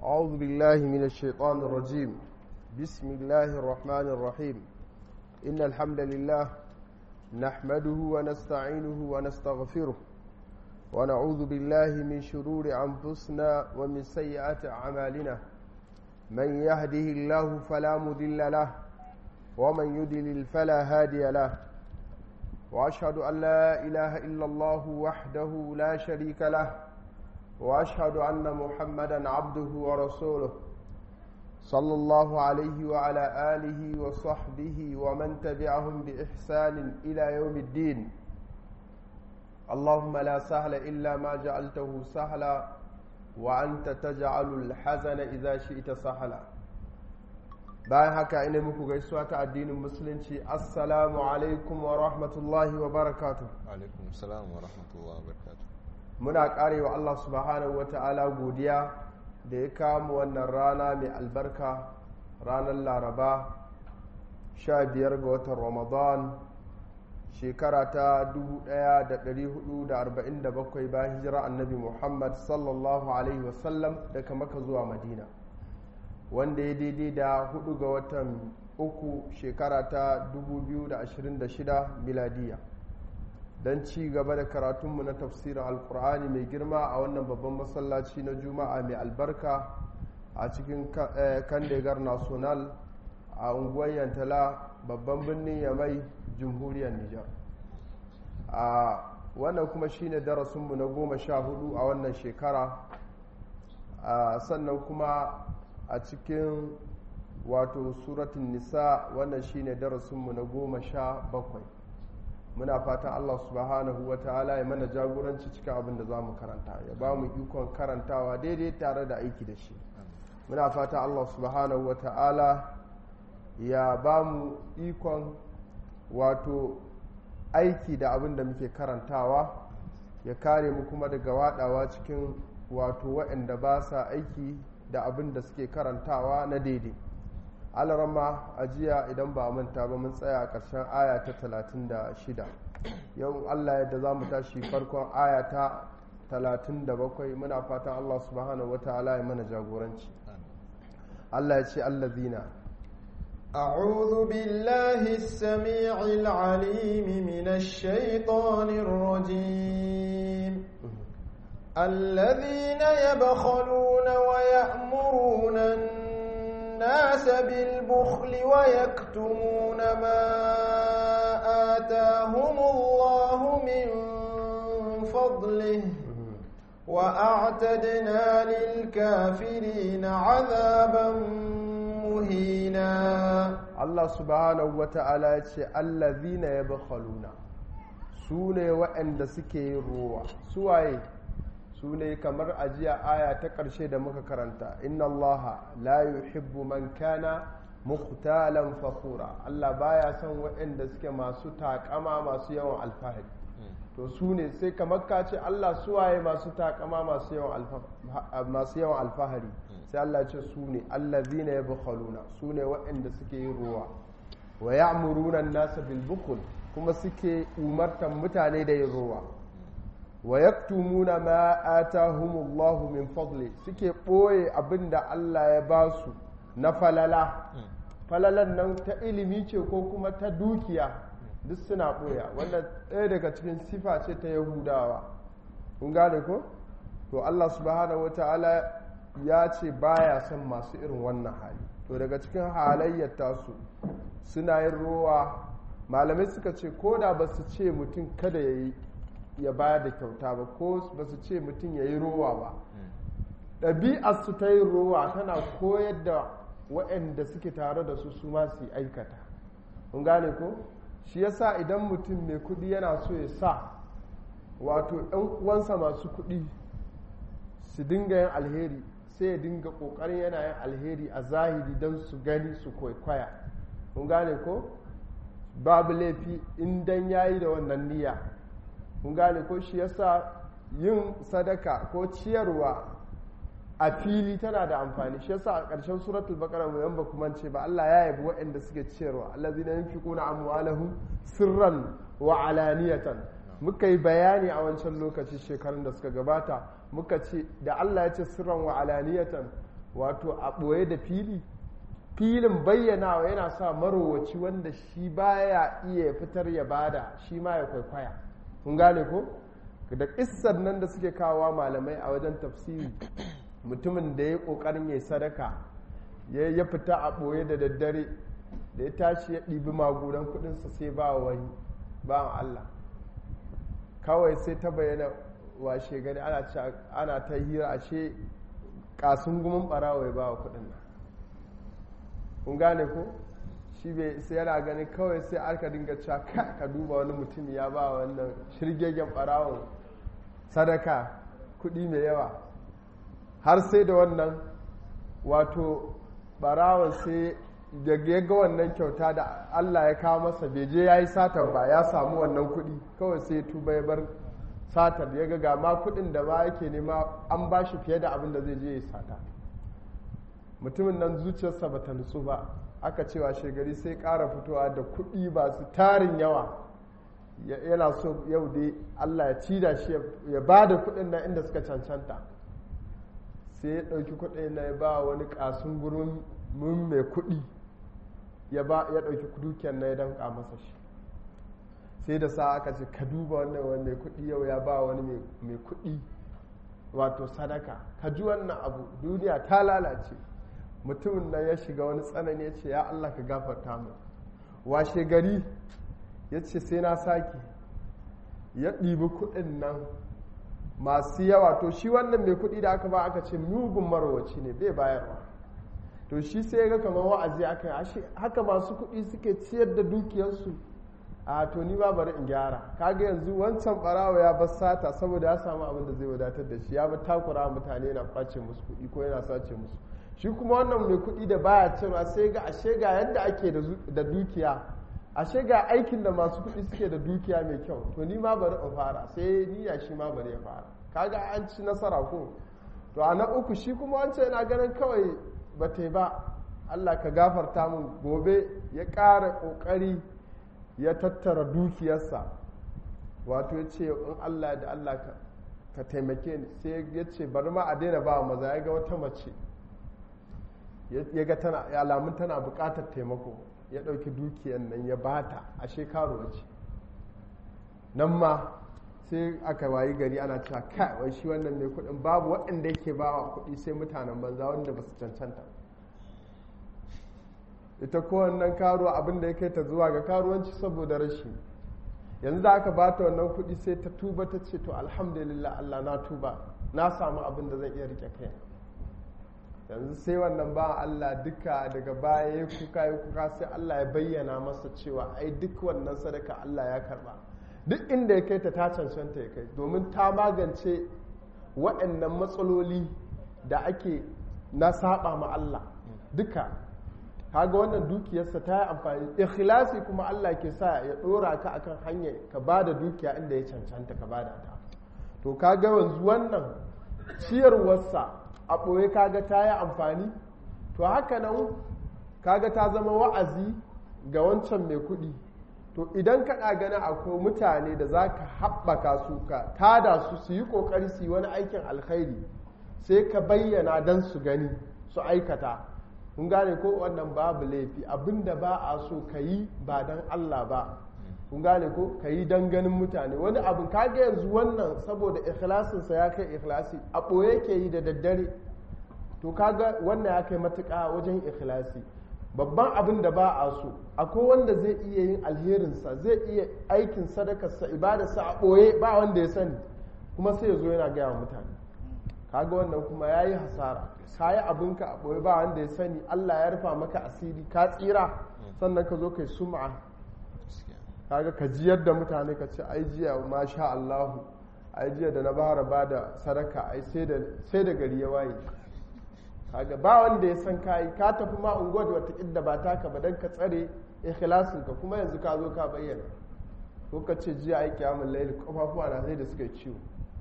أعوذ بالله من الشيطان الرجيم بسم الله الرحمن الرحيم إن الحمد لله نحمده ونستعينه ونستغفره ونعوذ بالله من شرور أنفسنا ومن سيئات أعمالنا من يهده الله فلا مضل له ومن يضلل فلا هادي له وأشهد أن لا إله إلا الله وحده لا شريك له واشهد ان محمدا عبده ورسوله صلى الله عليه وعلى اله وصحبه ومن تبعهم باحسان الى يوم الدين اللهم لا سهل الا ما جعلته سهلا وانت تجعل الحزن اذا شئت سهلا bayan haka ina muku gaisuwa ta addinin musulunci assalamu alaikum wa rahmatullahi wa barakatuh alaikum salam wa rahmatullahi wa barakatuh muna karewa Allah subhanahu wa ta'ala godiya da ya kama wannan rana mai albarka ranar laraba 15 ga watan ramadan shekara ta 1447 bayan hijira annabi muhammad sallallahu alaihi wasallam daga maka zuwa madina wanda ya daidai da 4 ga watan uku shekara ta 2026 miladiya don ci gaba da karatunmu na tafsirin alkur'ani mai girma a wannan babban masallaci na juma'a mai albarka a cikin kandegar national a unguwar yantala babban birnin yamai jamhuriyar nijar a wannan kuma shine darasinmu na goma sha hudu a wannan shekara sannan kuma a cikin wato suratun nisa wannan shine darasinmu na goma sha bakwai muna fatan Allah subhanahu wa ta'ala ya mana jagoranci cikin abin da za mu karanta ya ba mu ikon karantawa daidai tare da aiki da shi muna fatan Allah subhanahu wa ta'ala ya ba mu ikon wato aiki da abin da muke karantawa ya kare mu kuma daga wadawa cikin wato waɗanda ba sa aiki da abin da suke karantawa na daidai alarama a jiya idan ba manta ba mun tsaya a ƙarshen aya ta 36 yau allah yadda za mu tashi farkon aya ta 37 muna fatan allah subhanahu wa ta'ala ya mana jagoranci allah ya ce allazina أعوذ بالله السميع العليم من الشيطان الرجيم الذين يبخلون ويأمرون الناس بالبخل ويكتمون ما آتاهم الله من فضله وأعتدنا للكافرين عذابا مهينا الله سبحانه وتعالى الذين يبخلون سوني وأن سكي روى سواي su ne kamar ajiya aya ta ƙarshe da muka karanta inna allaha la yuhibbu man kana mukhtalan fakhura Allah baya son waɗanda suke masu takama masu yawan alfahari to su ne sai kamar ka ce Allah suwaye masu takama masu yawan alfahari sai Allah ce su ne allazina yabkhaluna su ne waɗanda suke yin ruwa wa ya'muruna an-nasa bil bukhl kuma suke umartan mutane da yin ruwa wa yaktumuna ma atahumullahu min fadli suke ɓoye abinda Allah ya ba su na falala falalan nan ta ilimi ce ko kuma ta dukiya duk suna ɓoya wannan ɗaya daga cikin sifa ce ta yahudawa kun gane ko to Allah subhanahu wata'ala ya ce baya son masu irin wannan hali to daga cikin halayyar tasu suna yin rowa malamai suka ce ko da ba su ce mutum kada ya yi ya bayar da kyauta ba ko ba su ce mutum ya yi rowa ba ɗabi'ar su ta yin rowa tana koyar da waɗanda suke tare da su su ma su aikata kun gane ko shi yasa idan mutum mai kuɗi yana so ya sa wato ɗan uwansa masu kuɗi su dinga yin alheri sai ya dinga ƙoƙarin yana yin alheri a zahiri don su gani su kwaikwaya kun gane ko babu laifi in dan yayi da wannan niyya kun gane ko shi yasa yin sadaka ko ciyarwa a fili tana da amfani shi yasa a ƙarshen suratul baqara mu yamba kuma ce ba Allah ya yabi waɗanda suke ciyarwa allazina yunfiquna amwalahum sirran wa alaniyatan muka yi bayani a wancan lokaci shekarun da suka gabata muka ce da Allah ya ce sirran wa alaniyatan wato a ɓoye da fili filin bayyanawa yana sa marowaci wanda shi baya iya fitar ya bada shi ma ya kwaikwaya kun gane ko da ƙissar nan da suke kawowa malamai a wajen tafsiri mutumin da ya ƙoƙarin ya sadaka ya fita a ɓoye da daddare da ya tashi ya ɗibi magudan kuɗinsa sai ba wani ba Allah kawai sai ta bayyana washe gani ana ta hira ashe kasun gumin ɓarawa ya ba wa kuɗin nan kun gane ko shi bai sai yana gani kawai sai aka dinga cewa ka duba wani mutum ya ba wannan shirgegen ɓarawon sadaka kuɗi mai yawa har sai da wannan wato ɓarawon sai da ya ga wannan kyauta da Allah ya kawo masa bai je ya yi satar ba ya samu wannan kuɗi kawai sai tuba ya bar satar ya ga gama kuɗin da ba yake nema an ba shi fiye da abin da zai je ya sata mutumin nan zuciyarsa ba ta nutsu ba aka cewa shegari sai ƙara fitowa da kuɗi ba su tarin yawa yana so yau dai Allah ya ci da shi ya ba da kuɗin nan inda suka cancanta sai ya ɗauki kuɗin na ya ba wani ƙasun gurin mun mai kuɗi ya ɗauki dukiyar na ya danka masa shi sai da sa aka ce ka duba wannan wani mai kuɗi yau ya ba wani mai kuɗi wato sadaka ka ji wannan abu duniya ta lalace mutumin nan ya shiga wani tsanani ya ce ya Allah ka gafarta mu washe gari ya ce sai na sake ya ɗibi kuɗin nan masu yawa to shi wannan mai kuɗi da aka ba aka ce mugun marowaci ne bai bayarwa to shi sai ga kamar wa'azi aka yi haka masu kuɗi suke ciyar da dukiyarsu a to ni ba bari in gyara kaga yanzu wancan barawa ya bar sata saboda ya samu abin da zai wadatar da shi ya bar takura mutane yana kwace musu kuɗi ko yana sace musu shi kuma wannan mai kuɗi da baya cewa sai ga ashe ga yadda ake da dukiya ashe ga aikin da masu kuɗi suke da dukiya mai kyau to ni ma bari in fara sai ni ya shi ma bari ya fara kaga an ci nasara ko to a na uku shi kuma wancan yana ganin kawai ba ta ba Allah ka gafarta min gobe ya ƙara ƙoƙari ya tattara dukiyarsa wato ya ce in Allah da Allah ka taimake ni sai ya ce bari ma a daina ba maza ya ga wata mace ya ga tana alamun tana buƙatar taimako ya ɗauki dukiyar nan ya bata a shekaru ce nan ma sai aka wayi gari ana cewa kai wai shi wannan mai kuɗin babu waɗanda yake ba wa kuɗi sai mutanen banza wanda ba su cancanta ita kowannan karuwa abin da ya kai ta zuwa ga karuwanci saboda rashi yanzu da aka ba ta wannan kuɗi sai ta tuba ta ce to alhamdulillah Allah na tuba na samu abin da zan iya rike kai yanzu sai wannan ba Allah duka daga baya ya kuka ya kuka sai Allah ya bayyana masa cewa ai duk wannan sadaka Allah ya karba duk inda ya kai ta ta cancanta ya kai domin ta magance waɗannan matsaloli da ake na saba ma Allah duka kaga wannan dukiyarsa ta yi amfani ikhlasi kuma Allah ke sa ya ɗora ka akan hanyar ka ba da dukiya inda ya cancanta ka ba da ta to kaga yanzu wannan ciyarwarsa a ɓoye kaga ta yi amfani to haka nan kaga ta zama wa'azi ga wancan mai kuɗi to idan kana gana akwai mutane da za ka haɓaka su ka tada su su yi ƙoƙari su yi wani aikin alkhairi sai ka bayyana don su gani su aikata kun gane ko wannan babu laifi abinda ba a so ka yi ba don allah ba kun gane ko ka yi don ganin mutane wani abin kaga yanzu wannan saboda ikhlasinsa ya kai ikhlasi a ɓoye ke yi da daddare to kaga wannan ya kai matuƙa wajen ikhlasi babban abin da ba a so akwai wanda zai iya yin alherinsa zai iya aikin sadakarsa ibadarsa a ɓoye ba wanda ya sani kuma sai ya zo yana gaya wa mutane kaga wannan kuma ya yi hasara ka yi abinka a ɓoye ba wanda ya sani allah ya rufa maka asiri ka tsira sannan ka zo kai sum'a kaga ka jiyar da mutane ka ce ai jiya masha allahu ai jiya da na bara ba da sadaka ai sai da gari ya waye kaga ba wanda ya san kayi ka tafi ma unguwar da wata idda ba taka ba dan ka tsare ikhlasin ka kuma yanzu ka zo ka bayyana ko ka ce jiya ai kiyamul layl kafafuwa na sai da suka ciwo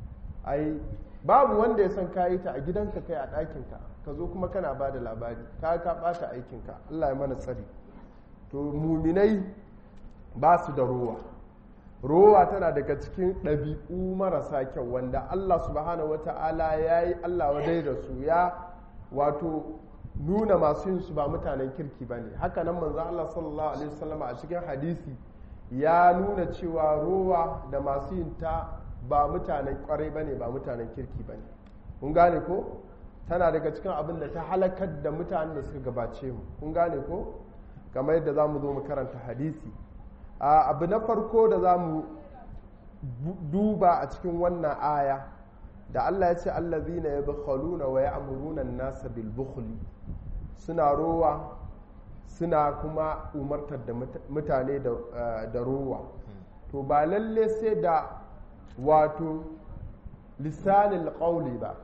ai babu wanda ya san kayi ta a gidanka kai a ɗakin ka ka zo kuma kana ba da labari ka ka bata aikin ka Allah ya mana tsari to muminai ba su da rowa rowa tana daga cikin ɗabi'u marasa kyau wanda Allah subhanahu wata'ala ya yi Allah wadai da su ya wato nuna masu yin su ba mutanen kirki ba ne haka nan manzo Allah sallallahu alaihi wasallam a cikin hadisi ya nuna cewa rowa da masu yin ta ba mutanen kwarai ba ne ba mutanen kirki ba ne kun gane ko tana daga cikin abin da ta halakar da mutanen da suka gabace mu kun gane ko kamar yadda za mu zo mu karanta hadisi abu na farko da za mu duba a cikin wannan aya da Allah ya ce allazina yabkhaluna wa ya'muruna an-nasa bil bukhli suna rowa suna kuma umartar da mutane da rowa to ba lalle sai da wato lisanin qawli ba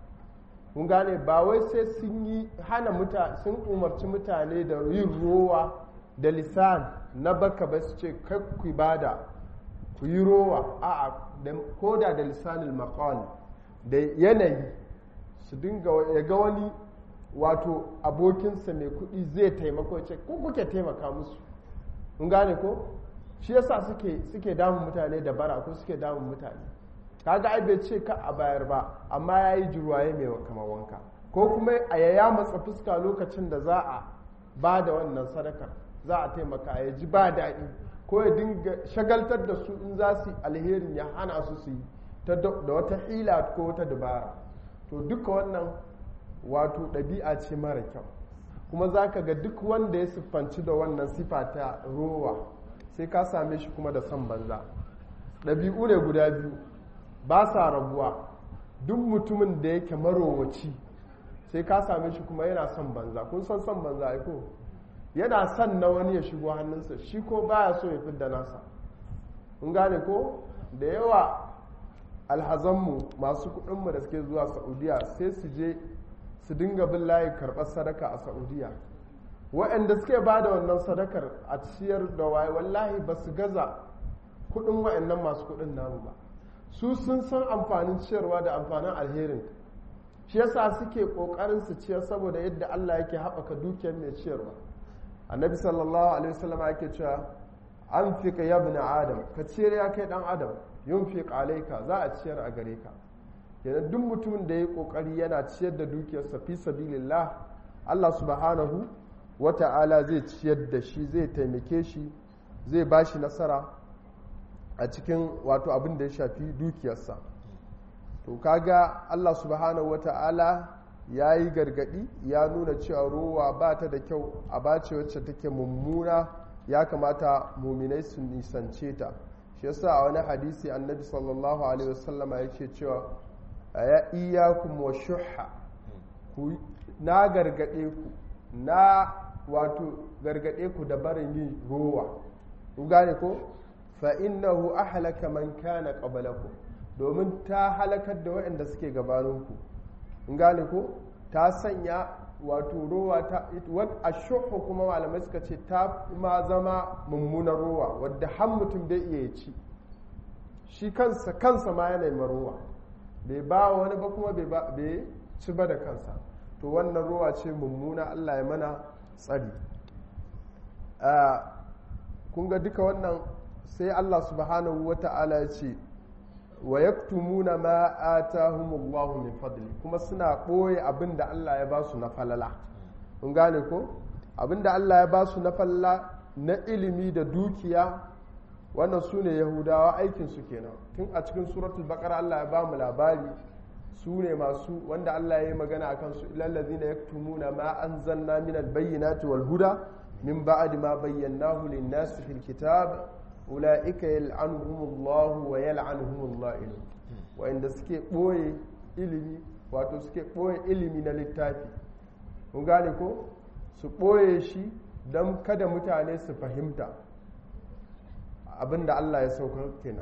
kun gane ba wai sai sun yi hana mutane sun umarci mutane da yin rowa da lisan na baka ba su ce kai ku bada ku yi rowa a'a ko da da lisanin maqal da yanayi su dinga ya ga wani wato abokinsa mai kuɗi zai taimako ce ko kuke taimaka musu kun gane ko shi yasa suke suke damun mutane da bara ko suke damun mutane kaga ai bai ce ka a bayar ba amma ya yi jirwaye mai kamar wanka ko kuma a yaya matsa fuska lokacin da za a ba da wannan sadakar za a taimaka ya ji ba daɗi ko ya dinga shagaltar da su in za su alherin ya hana su su yi da wata hila ko wata dabara to duka wannan wato ɗabi'a ce mara kyau kuma za ka ga duk wanda ya siffanci da wannan sifa ta rowa sai ka same shi kuma da son banza ɗabi'u ne guda biyu ba sa rabuwa duk mutumin da yake marowaci sai ka same shi kuma yana son banza kun san son banza ko yana son na wani ya shigo hannunsa shi ko baya so ya fidda nasa kun gane ko da yawa alhazanmu masu kudinmu da suke zuwa saudiya sai su je su dinga bin layi karɓar sadaka a saudiya waɗanda suke ba da wannan sadakar a ciyar da waye wallahi ba su gaza kudin waɗannan masu kudin namu ba su sun san amfanin ciyarwa da amfanin alherin shi yasa suke ƙoƙarin su ciyar saboda yadda allah yake haɓaka dukiyar mai ciyarwa annabi sallallahu alaihi wasallam yake cewa an fika yabna adam ka ciyar ya kai dan adam yun fi ka za a ciyar a gare ka kenan duk mutumin da ya kokari yana ciyar da dukiyarsa fi sabilillah Allah subhanahu wata'ala zai ciyar da shi zai taimake shi zai ba shi nasara a cikin wato abin da ya shafi dukiyarsa to kaga Allah subhanahu wata'ala ya yi gargadi ya nuna cewa ruwa ba ta da kyau a bace wacce take mummuna ya kamata muminai su nisance ta shi yasa a wani hadisi annabi sallallahu alaihi wasallama yake cewa ya iyakum wa shuhha na gargade ku na wato gargade ku da barin yin rowa ku gane ko fa innahu ahlaka man kana qablakum domin ta halakar da waɗanda suke gabaninku in gane ko ta sanya wato rowa ta ashuhu kuma malamai suka ce ta ma zama mummunar rowa wadda har mutum bai iya ci shi kansa kansa ma yana marowa bai ba wani ba kuma bai ci ba da kansa to wannan rowa ce mummuna allah ya mana tsari kun ga duka wannan sai allah subhanahu wa ta'ala ya ce wa yaktumuna ma atahumullahu min fadli kuma suna ɓoye abin da Allah ya ba su na falala kun gane ko abin da Allah ya ba su na falala na ilimi da dukiya wannan su ne yahudawa aikinsu kenan tun a cikin suratul baqara Allah ya ba mu labari su ne masu wanda Allah ya yi magana a kansu ilallazina yaktumuna ma anzalna min albayyinati wal huda min ba'di ma bayyanahu lin-nasi fil kitab ula'ika yal'anuhumullahu wa yal'anuhumul la'inu wa'inda suke ɓoye ilimi wato suke ɓoye ilimi na littafi kun gane ko su ɓoye shi don kada mutane su fahimta abinda Allah ya saukar kenan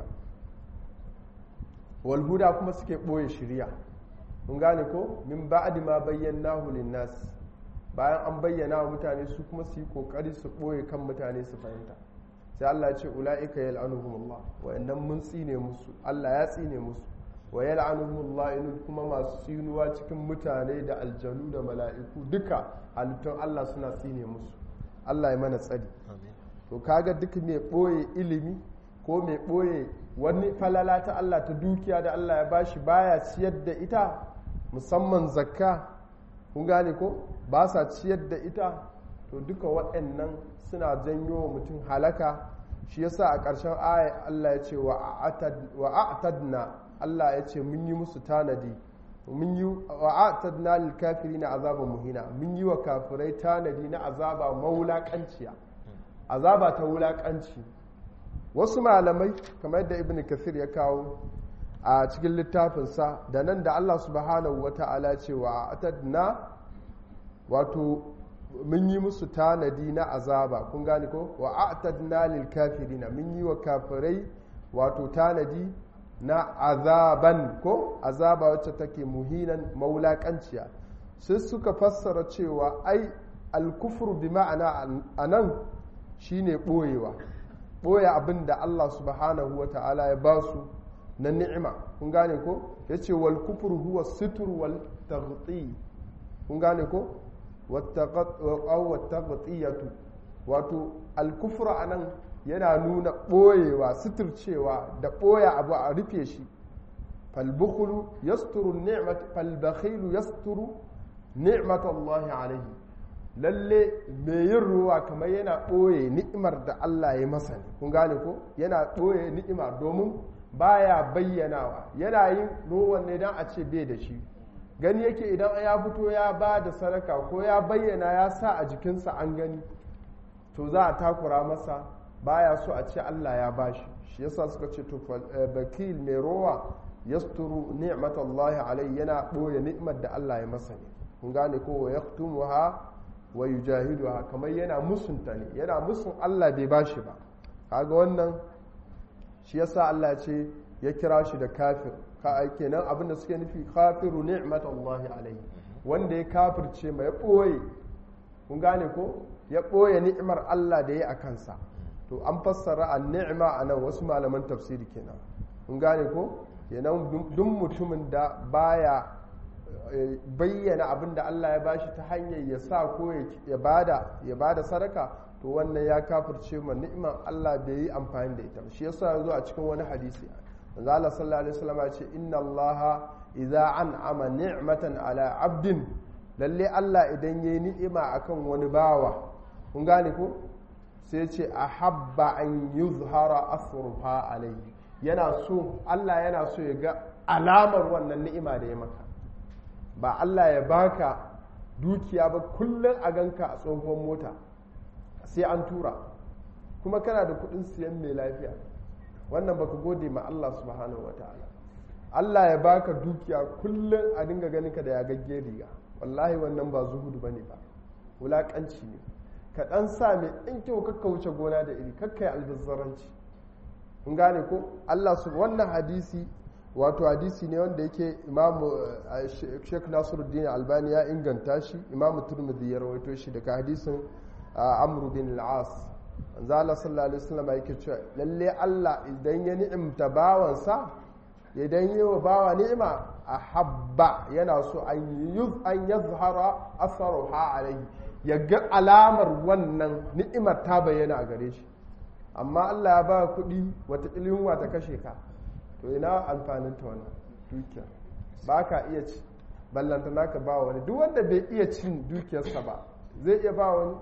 walhuda kuma suke ɓoye shirya kun gane ko min ba'di ma bayyanahu lin-nas bayan an bayyana wa mutane su kuma su yi kokari su ɓoye kan mutane su fahimta sai Allah ce ula'ika yal'anuhumullah wa'annan mun tsine musu Allah ya tsine musu wa yal'anuhumullah in kuma masu tsinuwa cikin mutane da aljanu da mala'iku duka halittun Allah suna tsine musu Allah ya mana tsari to kaga duk mai boye ilimi ko mai boye wani falala ta Allah ta dukiya da Allah ya bashi baya ciyar da ita musamman zakka kun gane ko ba sa ciyar da ita to duka waɗannan suna janyo wa mutum halaka shi yasa a ƙarshen aya Allah ya ce wa a'tadna Allah ya ce mun yi musu tanadi mun yi wa a'tadna lil kafirina azaban muhina mun yi wa kafirai tanadi na azaba maulakanciya azaba ta wulakanci wasu malamai kamar yadda ibn kathir ya kawo a cikin littafinsa da nan da Allah subhanahu wata'ala ce wa a'tadna wato mun yi musu tanadi na azaba kun gane ko wa a'tadna lil kafirina mun yi wa kafirai wato tanadi na azaban ko azaba wacce take muhinan maulakanciya sai suka fassara cewa ai alkufru bi ma'ana anan shine boyewa boye abin da Allah subhanahu wata'ala ya ba su na ni'ima kun gane ko yace wal kufru huwa sitr wal taghti kun gane ko wattagatiyatu wato alkufra a nan yana nuna ɓoyewa suturcewa da ɓoya abu a rufe shi falbukulu yasturu ni'mat falbakhilu yasturu ni'mat Allah alaihi lalle mai yin ruwa kamar yana ɓoye ni'imar da Allah ya masa ne kun gane ko yana ɓoye ni'ima domin baya bayyanawa yana yin ruwan ne don a ce bai da shi gani yake idan ya fito ya ba da sadaka ko ya bayyana ya sa a jikinsa an gani to za a takura masa baya so a ce Allah ya bashi shi yasa suka ce to bakil mai rowa yasturu ni'matallahi alai yana boye ni'mar da Allah ya masa ne kun gane ko wa yaktumuha wa yujahiduha kamar yana musunta ne yana musun Allah bai bashi ba kaga wannan shi yasa Allah ce ya kira shi da kafir kenan abinda suke nufi kafiru ni'matallahi alaihi wanda ya kafirce mai ɓoye kun gane ko ya ɓoye ni'imar Allah da ya a kansa to an fassara a ni'ima a nan wasu malaman tafsiri kenan kun gane ko kenan duk mutumin da baya bayyana abin da Allah ya bashi ta hanyar ya sa ko ya bada ya bada sadaka to wannan ya kafirce ma ni'imar Allah bai yi amfani da ita shi yasa ya zo a cikin wani hadisi manzo Allah sallallahu alaihi wasallam ya ce inna Allah idza an'ama ni'matan ala 'abdin lalle Allah idan yayi ni'ima akan wani bawa kun gane ko sai ce ahabba an yuzhara asruha alayhi yana so Allah yana so ya ga alamar wannan ni'ima da ya maka ba Allah ya baka dukiya ba kullum a ganka a tsohon mota sai an tura kuma kana da kudin siyan mai lafiya wannan baka gode ma Allah subhanahu wa ta'ala Allah ya baka dukiya kullum a dinga ganin ka da ya gagge riga wallahi wannan ba zuhudu bane ba wulakanci ne ka dan sa mai in kyau kakka wuce gona da iri kakka yi albazzaranci kun gane ko Allah su wannan hadisi wato hadisi ne wanda yake imamu Sheikh Nasiruddin Albani ya inganta shi imamu Turmudi ya rawaito shi daga hadisin Amr bin al-As manzo Allah sallallahu alaihi wasallam yake cewa lalle Allah idan ya ni'imta bawansa idan yi wa bawa ni'ima ahabba yana so an yuz an yazhara asaruha alaihi ya ga alamar wannan ni'imar ta bayyana a gare shi amma Allah ya ba kuɗi wata yunwa ta kashe ka to ina amfanin ta wannan dukiya ba ka iya ci ballanta naka ba wani duk wanda bai iya cin dukiyarsa ba zai iya ba wani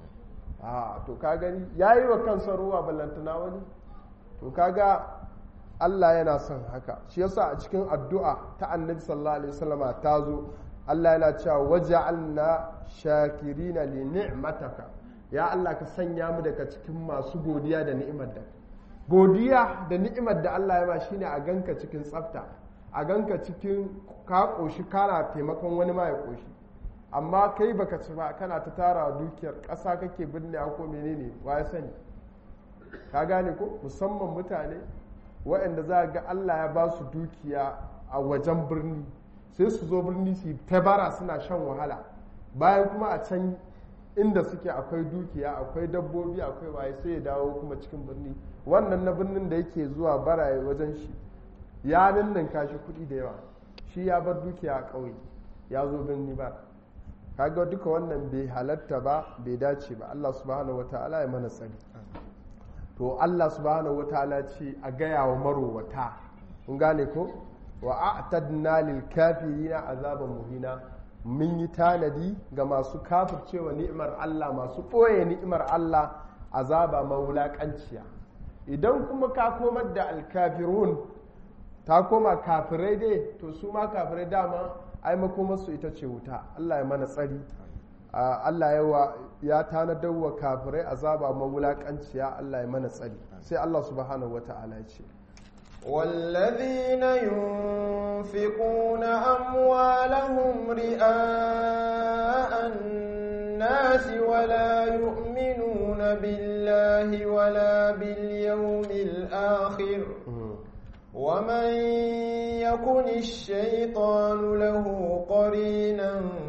a to ka gani ya yi wa kansa ruwa ballantana wani to kaga Allah yana son haka shi yasa a cikin addu'a ta annabi sallallahu alaihi wasallama ta zo Allah yana cewa waja'alna shakirina li ni'mataka ya Allah ka sanya mu daga cikin masu godiya da ni'imar da godiya da ni'imar da Allah ya ba shine a ganka cikin tsafta a ganka cikin ka koshi kana taimakon wani ma ya koshi amma kai baka ci ba kana ta tara dukiyar ƙasa kake binne ko menene wa ya sani ka gane ko musamman mutane waɗanda za ga Allah ya ba su dukiya a wajen birni sai su zo birni su yi ta bara suna shan wahala bayan kuma a can inda suke akwai dukiya akwai dabbobi akwai waye sai ya dawo kuma cikin birni wannan na birnin da yake zuwa bara wajen shi ya ninninka shi kuɗi da yawa shi ya bar dukiya a ƙauye ya zo birni ba kaga duka wannan bai halatta ba bai dace ba Allah subhanahu wataala ya mana tsari to Allah subhanahu wataala ce a gaya wa marowata kun gane ko wa a'tadna lil kafirina azaban muhina mun yi tanadi ga masu kafircewa ni'imar Allah masu ɓoye ni'imar Allah azaba mawulaƙanciya idan kuma ka komar da alkafirun ta koma kafirai dai to su ma kafirai dama ai makomarsu ita ce wuta Allah ya mana tsari Allah yawa ya tanadar wa kafirai azaba mawulaƙanciya Allah ya mana tsari sai Allah subhanahu wata'ala ya ce والذين ينفقون أموالهم رئاء الناس ولا يؤمنون بالله ولا باليوم الآخر ومن يكن الشيطان له قرينا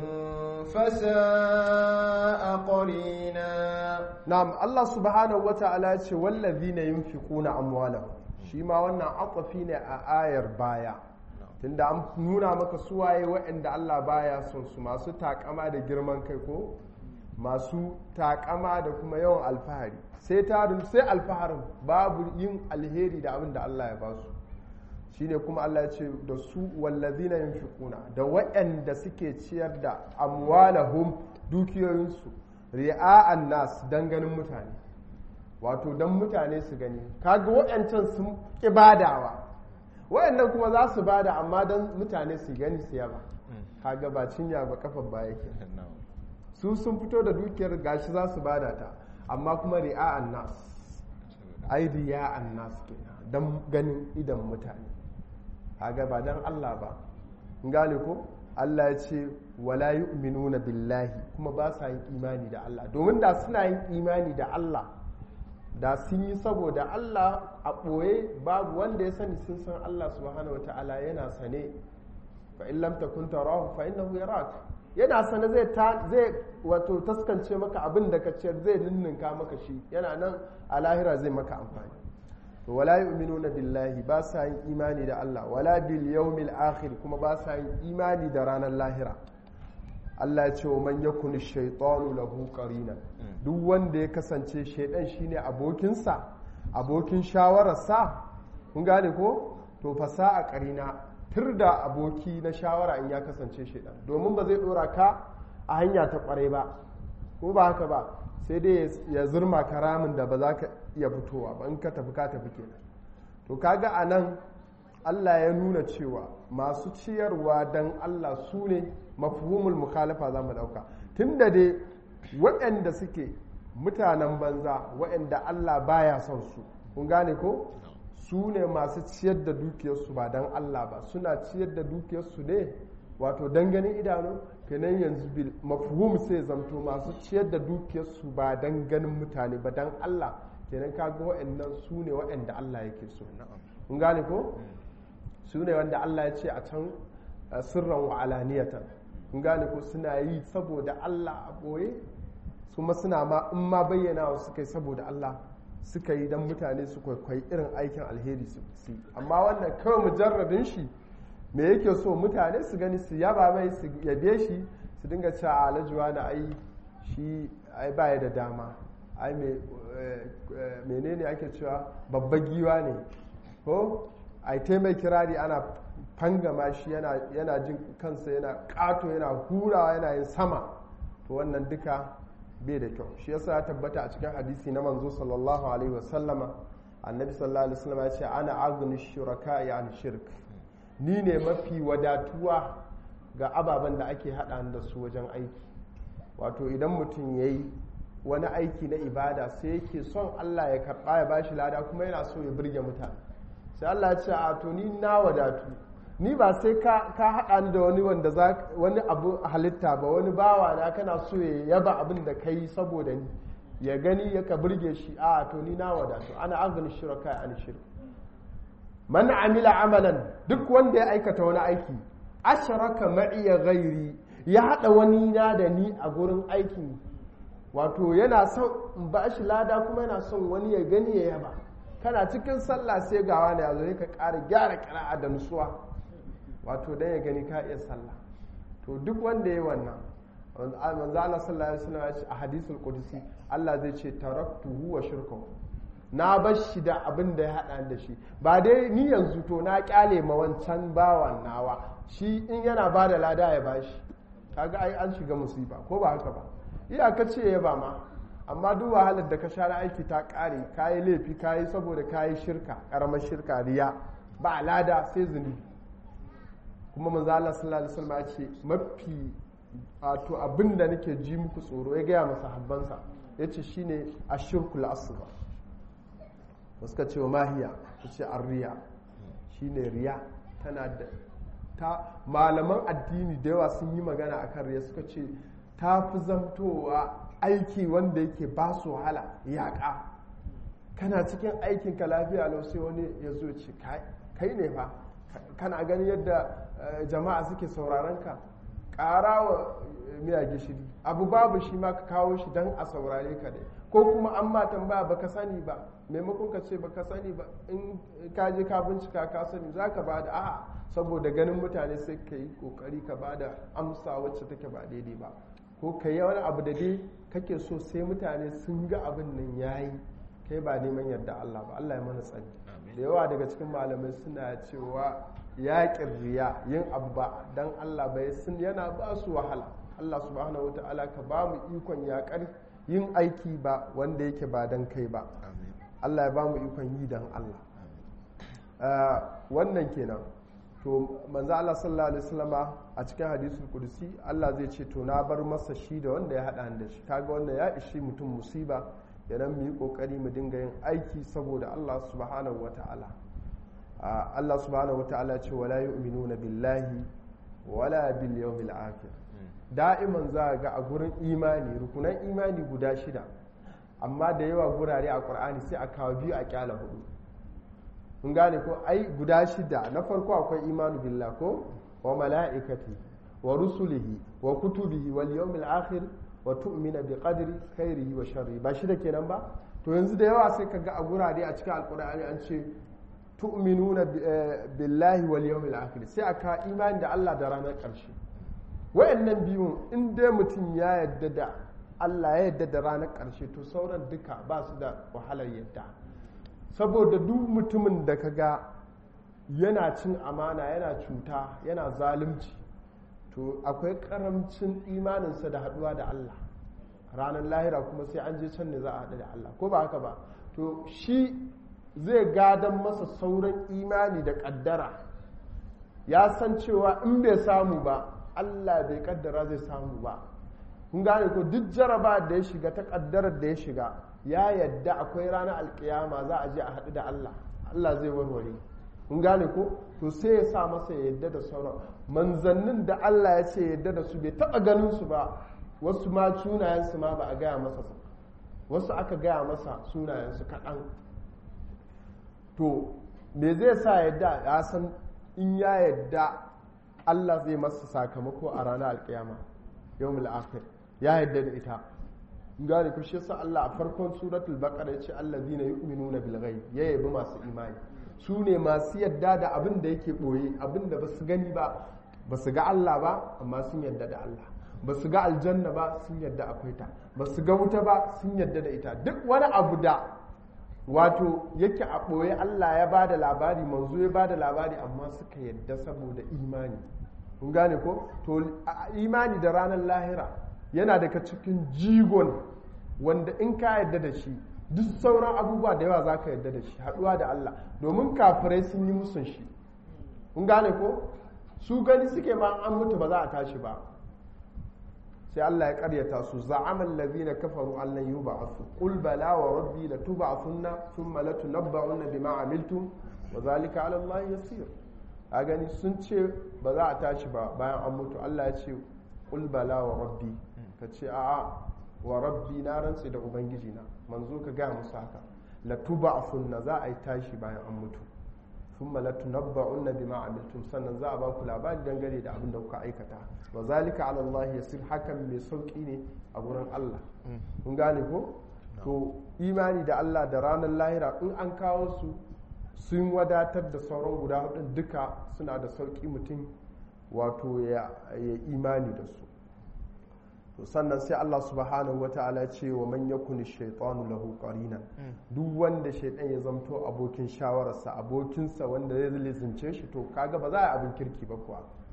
فساء قرينا نعم الله سبحانه وتعالى والذين ينفقون أموالهم shi ma wannan akwafi ne a ayar baya tunda an nuna maka suwaye waɗanda Allah baya son su masu takama da girman kai ko masu takama da kuma yawan alfahari sai tarin sai alfaharin babu yin alheri da abin da Allah ya ba su shine kuma Allah ya ce da su wallazina yunfiquna da waɗanda suke ciyar da amwalahum dukiyoyinsu ri'a'an nas dan ganin mutane wato don mutane su gani kaga waɗancan sun ƙi badawa waɗannan kuma za su bada amma don mutane su gani su yaba kaga ba cinya ba kafar baya ke su sun fito da dukiyar gashi za su bada ta amma kuma ri'a'an nas ai riya'an nas kenan don ganin idan mutane kaga ba don Allah ba gane ko Allah ya ce wala yu'minuna billahi kuma ba sa yin imani da Allah domin da suna yin imani da Allah da sun yi saboda Allah a ɓoye babu wanda ya sani sun san Allah subhanahu wa ta'ala yana sane fa in lam takun tarahu fa innahu yarak yana sane zai zai wato taskance maka abin da ka ciyar zai ninninka maka shi yana nan a lahira zai maka amfani to wala yu'minuna billahi ba sa yin imani da Allah wala bil yawmil akhir kuma ba sa yin imani da ranar lahira Allah ya ce wa man yakun shaytanu lahu qarinan duk wanda ya kasance shaidan shine abokinsa abokin shawararsa kun gane ko to fasa a karina tur da aboki na shawara in ya kasance shaidan domin ba zai dora ka a hanya ta kwarai ba ko ba haka ba sai dai ya zurma karamin da ba za ka iya fitowa ba in ka tafi ka tafi kenan to kaga a nan Allah ya nuna cewa masu ciyarwa don Allah su ne mafhumul mukhalafa za mu ɗauka tun da dai waɗanda suke mutanen banza waɗanda Allah baya son su kun gane ko su ne masu ciyar da dukiyarsu ba don Allah ba suna ciyar da dukiyarsu ne wato don ganin idanu kenan yanzu bil mafhum sai zamto masu ciyar da dukiyarsu ba don ganin mutane ba don Allah kenan kaga waɗannan su ne waɗanda Allah yake so kun gane ko su ne wanda Allah ya ce a can sirran wa alaniyatan kun gane ko suna yi saboda Allah a ɓoye kuma suna ma in ma bayyana wa suka yi saboda Allah suka yi don mutane su kwaikwai irin aikin alheri su yi amma wannan kawai mujarradin shi me yake so mutane su gani su yaba mai su yabe shi su dinga cewa alajuwa na ai shi ai baya da dama ai menene ake cewa babba giwa ne ko ai taimai kirari ana fangama shi yana jin kansa yana kato yana hurawa yana yin sama to wannan duka bai da kyau shi yasa ya tabbata a cikin hadisi na manzo sallallahu alaihi wasallama annabi sallallahu alaihi wasallama ya ce ana agni shuraka ya an shirk ni ne mafi wadatuwa ga ababen da ake hada da su wajen aiki wato idan mutum ya yi wani aiki na ibada sai yake son Allah ya karba ya bashi lada kuma yana so ya burge mutane sai Allah ya ce a to ni na wadatu ni ba sai ka haɗa ni da wani wanda za wani abu halitta ba wani bawa na kana so ya yaba abin da ka yi saboda ni ya gani ya ka burge shi a to ni na wadatu ana agani shirka an shirk man amila amalan duk wanda ya aikata wani aiki asharaka ma'iya ghairi ya haɗa wani na da ni a gurin aikin wato yana son in ba shi lada kuma yana son wani ya gani ya yaba kana cikin sallah sai gawa ne a zo ka ƙara gyara ƙira'a da nutsuwa wato dan ya gani ka iya sallah to duk wanda ya wannan manzo Allah sallallahu alaihi wasallam a hadisul qudsi Allah zai ce taraktuhu wa shirkahu na bar shi da abin da ya hada da shi ba dai ni yanzu to na kyale ma wancan bawan nawa shi in yana ba da lada ya bashi kaga ai an shiga musiba ko ba haka ba iyaka ce ya ba ma amma duk wahalar da ka sha na aiki ta kare kayi laifi kayi saboda kayi shirka karamar shirka riya ba lada sai zunubi kuma manzo Allah sallallahu alaihi wasallam ya ce mafi wato abin da nake ji muku tsoro ya gaya masa habbansa yace shine ashirkul asghar wasu ka ce wa mahiya ta ce arriya shine riya tana da ta malaman addini da yawa sun yi magana akan riya suka ce ta fi zamtowa aiki wanda yake ba su wahala yaƙa kana cikin aikinka lafiya lau sai wani ya zo ce kai ne fa kana gani yadda jama'a suke sauraron ka ƙara wa miya gishiri abu babu shi ma ka kawo shi don a saurare ka dai ko kuma an ma tambaya baka sani ba maimakon ka ce baka sani ba in ka je ka bincika ka sani za ka ba da a'a saboda ganin mutane sai ka yi kokari ka ba da amsa wacce take ba daidai ba ko ka yi wani abu da dai kake so sai mutane sun ga abin nan yayi kai ba neman yadda Allah ba Allah ya mana tsari da yawa daga cikin malamai suna cewa yaƙin riya yin abu ba don Allah bai sun yana ba su wahala Allah subhanahu wata'ala ka ba mu ikon yaƙar yin aiki ba wanda yake ba don kai ba Allah ya ba mu ikon yi don Allah wannan kenan to manzo Allah sallallahu alaihi wasallama a cikin hadisul kursi Allah zai ce to na bar masa shi da wanda ya hada da shi kaga wannan ya ishi mutum musiba idan mu yi kokari mu dinga yin aiki saboda Allah subhanahu wata'ala Allah subhanahu wata'ala ce wala yu'minuna billahi wala bil yawmil akhir da'iman za ga a gurin imani rukunan imani guda shida amma da yawa gurare a Qur'ani sai a kawo biyu a kyala hudu kun gane ko ai guda shida na farko akwai imanu billah ko wa mala'ikati wa rusulihi wa kutubihi wal yawmil akhir wa tu'mina bi qadri khairihi wa sharri ba shida kenan ba to yanzu da yawa sai kaga a gurare a cikin alqur'ani an ce tu'minuna billahi wal yawmil akhir sai aka imani da Allah da ranar karshe wayannan biyun in dai mutum ya yadda da Allah ya yadda da ranar karshe to sauran duka ba su da wahalar yadda saboda duk mutumin da ka ga yana cin amana yana cuta yana zalunci to akwai karamcin imaninsa da haduwa da Allah ranar lahira kuma sai an je can ne za a haɗu da Allah ko ba haka ba to shi zai gadon masa sauran imani da ƙaddara ya san cewa in bai samu ba Allah bai ƙaddara zai samu ba kun gane ko duk jaraba da ya shiga ta ƙaddarar da ya shiga ya yadda akwai ranar alkiyama za a je a haɗu da Allah Allah zai warware kun gane ko to sai ya sa masa ya yadda da sauran manzannin da Allah ya ce yadda da su bai taɓa ganin su ba wasu ma sunayensu ma ba a gaya masa wasu aka gaya masa sunayensu kaɗan to me zai sa yadda ya san in ya yadda Allah zai masa sakamako a ranar alkiyama yawmul akhir ya yadda da ita gane ku shi sa Allah a farkon suratul baqara yace allazina yu'minuna bil ghaib ya yabi masu imani su ne masu yadda da abin da yake boye abin da basu gani ba basu ga Allah ba amma sun yadda da Allah basu ga aljanna ba sun yadda akwai ta basu ga wuta ba sun yadda da ita duk wani abu da wato yake a boye Allah ya bada labari manzo ya bada labari amma suka yadda saboda imani kun gane ko to imani da ranar lahira yana daga cikin jigon wanda in ka yadda da shi duk sauran abubuwa da yawa za ka yadda da shi haɗuwa da Allah domin kafirai sun yi musun shi kun gane ko su gani suke ma an mutu ba za a tashi ba sai Allah ya karyata su za'amal ladina kafaru an lan yub'athu qul bala wa rabbi la tub'athunna thumma la tunabba'unna bima amiltum wa zalika 'ala Allah yasir a gani sun ce ba za a tashi ba bayan an mutu Allah ya ce qul bala wa rabbi ka ce a'a wa rabbi na rantse da ubangiji na manzo ka gaya musu haka la tub'athunna za a yi tashi bayan an mutu thumma la tunabba'unna bima amiltum sannan za a ba ku labari dangane da abin da kuka aikata wa zalika ala Allah yasir hakan mai sauki ne a gurin Allah kun gane ko to imani da Allah da ranar lahira in an kawo su sun wadatar da sauran guda hudun duka suna da sauki mutum wato ya imani da su to sannan sai Allah subhanahu wa ta'ala ce wa man yakuni shaytanu lahu qarinan duk wanda shaytan ya zamto abokin shawararsa abokinsa wanda zai lizince shi to kaga ba za a abin kirki ba kuwa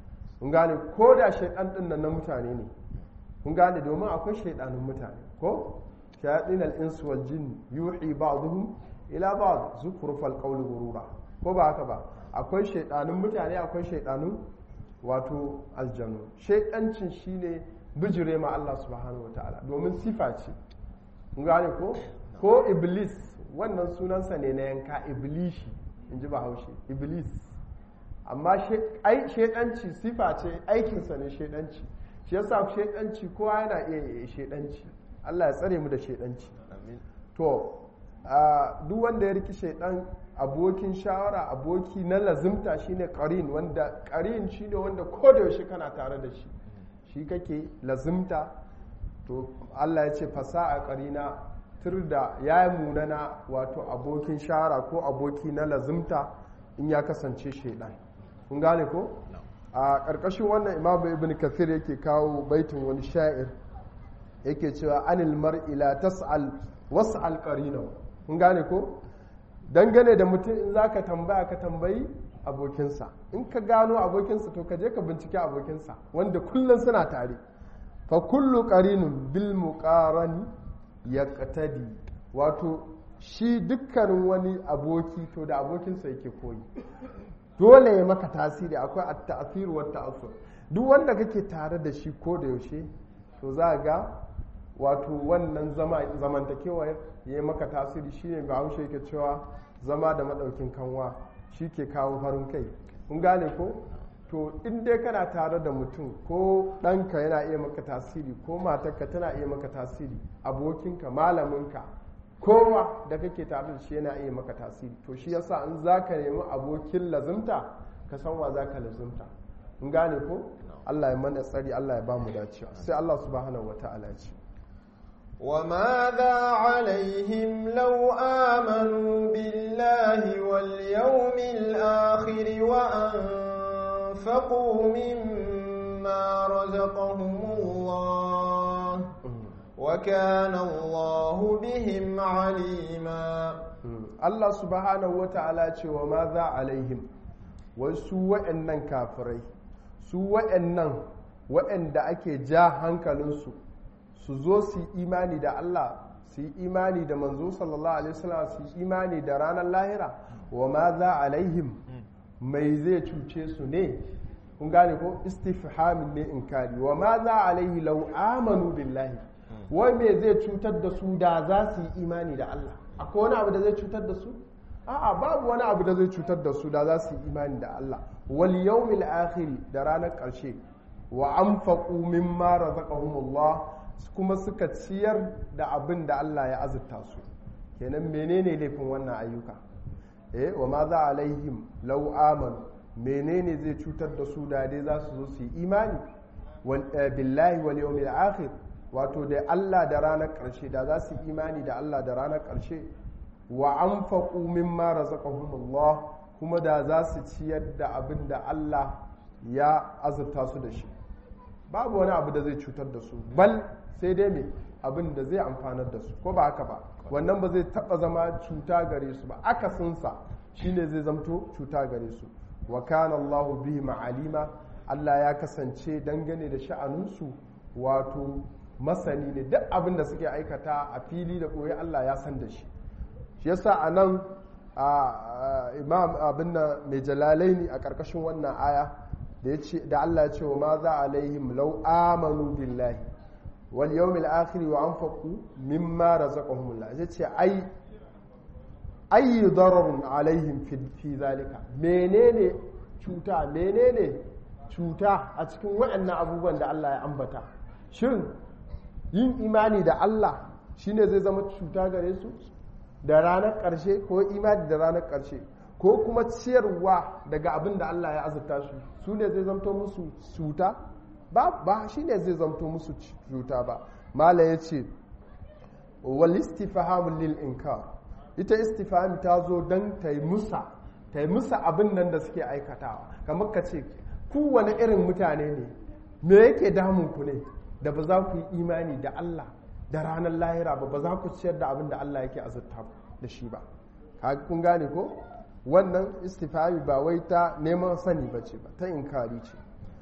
kun gane ko da shaidan din nan na mutane ne kun gane domin akwai shaidanin mutane ko shayatin al-ins wal jin yuhi ba'dhum ila ba'd zukhrufal qawli ghurura ko ba haka ba akwai shaidanin mutane akwai shaidanin wato aljanu shaidancin shine bijire ma Allah subhanahu wataala domin sifa ce kun gane ko ko iblis wannan sunansa ne na yanka iblishi in ji bahaushe iblis amma shaidanci sifa ce aikinsa ne shaidanci shi yasa shaidanci kowa yana iya yi shaidanci Allah ya tsare mu da shaidanci to duk wanda ya riki shaidan abokin shawara aboki na lazimta shine qarin wanda qarin shine wanda ko da yaushe kana tare da shi shi kake lazimta to Allah ya ce fasa'a qarina tur da ya munana wato abokin shawara ko aboki na lazimta in ya kasance shaidan kun gane ko a ƙarƙashin wannan imamu ibn kathir yake kawo baitin wani sha'ir yake cewa anil mar'ila tas'al was'al qarina kun gane ko dangane da mutum in zaka tambaya ka tambayi abokinsa in ka gano abokinsa to ka je ka bincike abokinsa wanda kullum suna tare fa kullu qarinun bil muqarani yaqtadi wato shi dukkanin wani aboki to da abokinsa yake koyi dole ya maka tasiri akwai at-ta'thir wa ta'assur duk wanda kake tare da shi ko da yaushe to za ga wato wannan zama zamantakewa ya maka tasiri shine ba haushe yake cewa zama da madaukin kanwa shi ke kawo farin kai kun gane ko to in dai kana tare da mutum ko ɗanka yana iya maka tasiri ko matarka tana iya maka tasiri abokinka malaminka kowa da kake tare da shi yana iya maka tasiri to shi yasa in za ka nemi abokin lazimta ka san wa za ka lazimta in gane ko Allah ya mana tsari Allah ya ba mu dacewa sai Allah subhanahu wa ta'ala ya ce وماذا عليهم لو آمنوا بالله واليوم الآخر وأنفقوا مما رزقهم الله وكان الله بهم عليما الله سبحانه وتعالى وماذا عليهم wasu wa'annan kafirai su wa'annan wa'anda ake ja hankalinsu su zo su yi imani da Allah su yi imani da manzo sallallahu alaihi wasallam su yi imani da ranar lahira wa ma za alaihim mai zai cuce su ne kun gane ko istifhamin ne inkari wa ma za alaihi law amanu billahi wai me zai cutar da su da za su yi imani da Allah akwai wani abu da zai cutar da su a'a babu wani abu da zai cutar da su da za su yi imani da Allah wal yawmil akhir da ranar ƙarshe wa anfaqu mimma razaqahumullah kuma suka ciyar da abin da Allah ya azurta su kenan menene laifin wannan ayyuka eh wa ma za alaihim law amanu menene zai cutar da su da dai za su zo su yi imani billahi wal yawmil akhir wato da Allah da ranar ƙarshe da za su yi imani da Allah da ranar ƙarshe wa anfaqu mimma razaqahumullah kuma da za su ciyar da abin da Allah ya azurta su da shi babu wani abu da zai cutar da su bal sai dai me abin da zai amfanar da su ko ba haka ba wannan ba zai taba zama cuta gare su ba akasinsa shine zai zamto cuta gare su wa kana Allah bihi ma'alima Allah ya kasance dangane da sha'aninsu wato masani ne duk abin da suke aikata a fili da koyi Allah ya san da shi shi yasa a nan imam abin da mai jalalaini a ƙarƙashin wannan aya da Allah ya ce wa ma za alaihim law amanu billahi wal yawmil akhir wa anfaqu mimma razaqahumullah ya ce ai ayi dararun alaihim fi zalika menene cuta menene cuta a cikin waɗannan abubuwan da Allah ya ambata shin yin imani da Allah shine zai zama cuta gare su da ranar ƙarshe ko imani da ranar ƙarshe ko kuma ciyarwa daga abin da Allah ya azurta su su ne zai zamto musu cuta ba ba shi ne zai zamto musu cuta ba mala ya ce wal istifham lil inkar ita istifham ta zo don ta yi musa ta yi musa abin nan da suke aikatawa kamar ka ce ku wani irin mutane ne me yake damun ku ne da ba za ku yi imani da Allah da ranar lahira ba ba za ku ciyar da abin da Allah yake azurta da shi ba kun gane ko wannan istifami ba wai ta neman sani ba ce ba ta inkari ce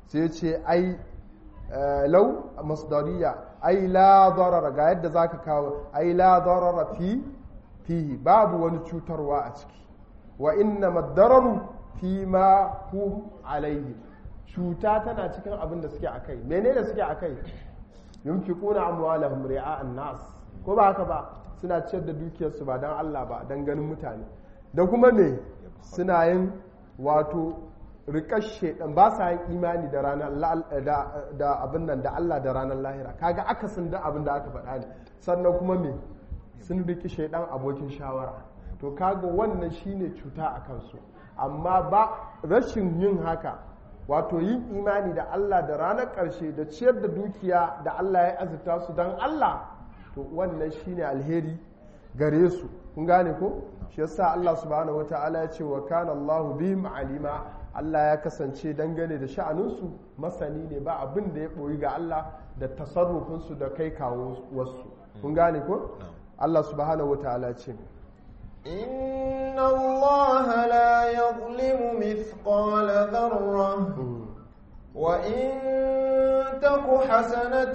sai ce ai lau masdariya ai la darara ga yadda zaka kawo ai la darara fi fihi babu wani cutarwa a ciki wa inna madararu fi ma hum alaihi cuta tana cikin abin da suke akai menene suke akai yunfiquna amwalahum ri'a'an nas ko ba haka ba suna ciyar da dukiyarsu ba dan Allah ba dan ganin mutane da kuma me suna yin wato rikar shedan ba sa yin imani da ranar da abin nan da Allah da ranar lahira kaga akasin da abin da aka faɗa ne sannan kuma me sun riki shaidan abokin shawara to kaga wannan shine cuta a kansu amma ba rashin yin haka wato yin imani da Allah da ranar ƙarshe da ciyar da dukiya da Allah ya azurta su don Allah to wannan shine alheri gare su kun gane ko shi yasa Allah subhanahu wataala ya ce wa kana Allahu bihim alima Allah ya kasance dangane da sha'aninsu masani ne ba abin da ya ɓoyi ga Allah da tasarrufinsu da kai kawo wasu kun gane ko Allah subhanahu wataala ce إن الله لا يظلم مثقال ذرة وإن تك حسنة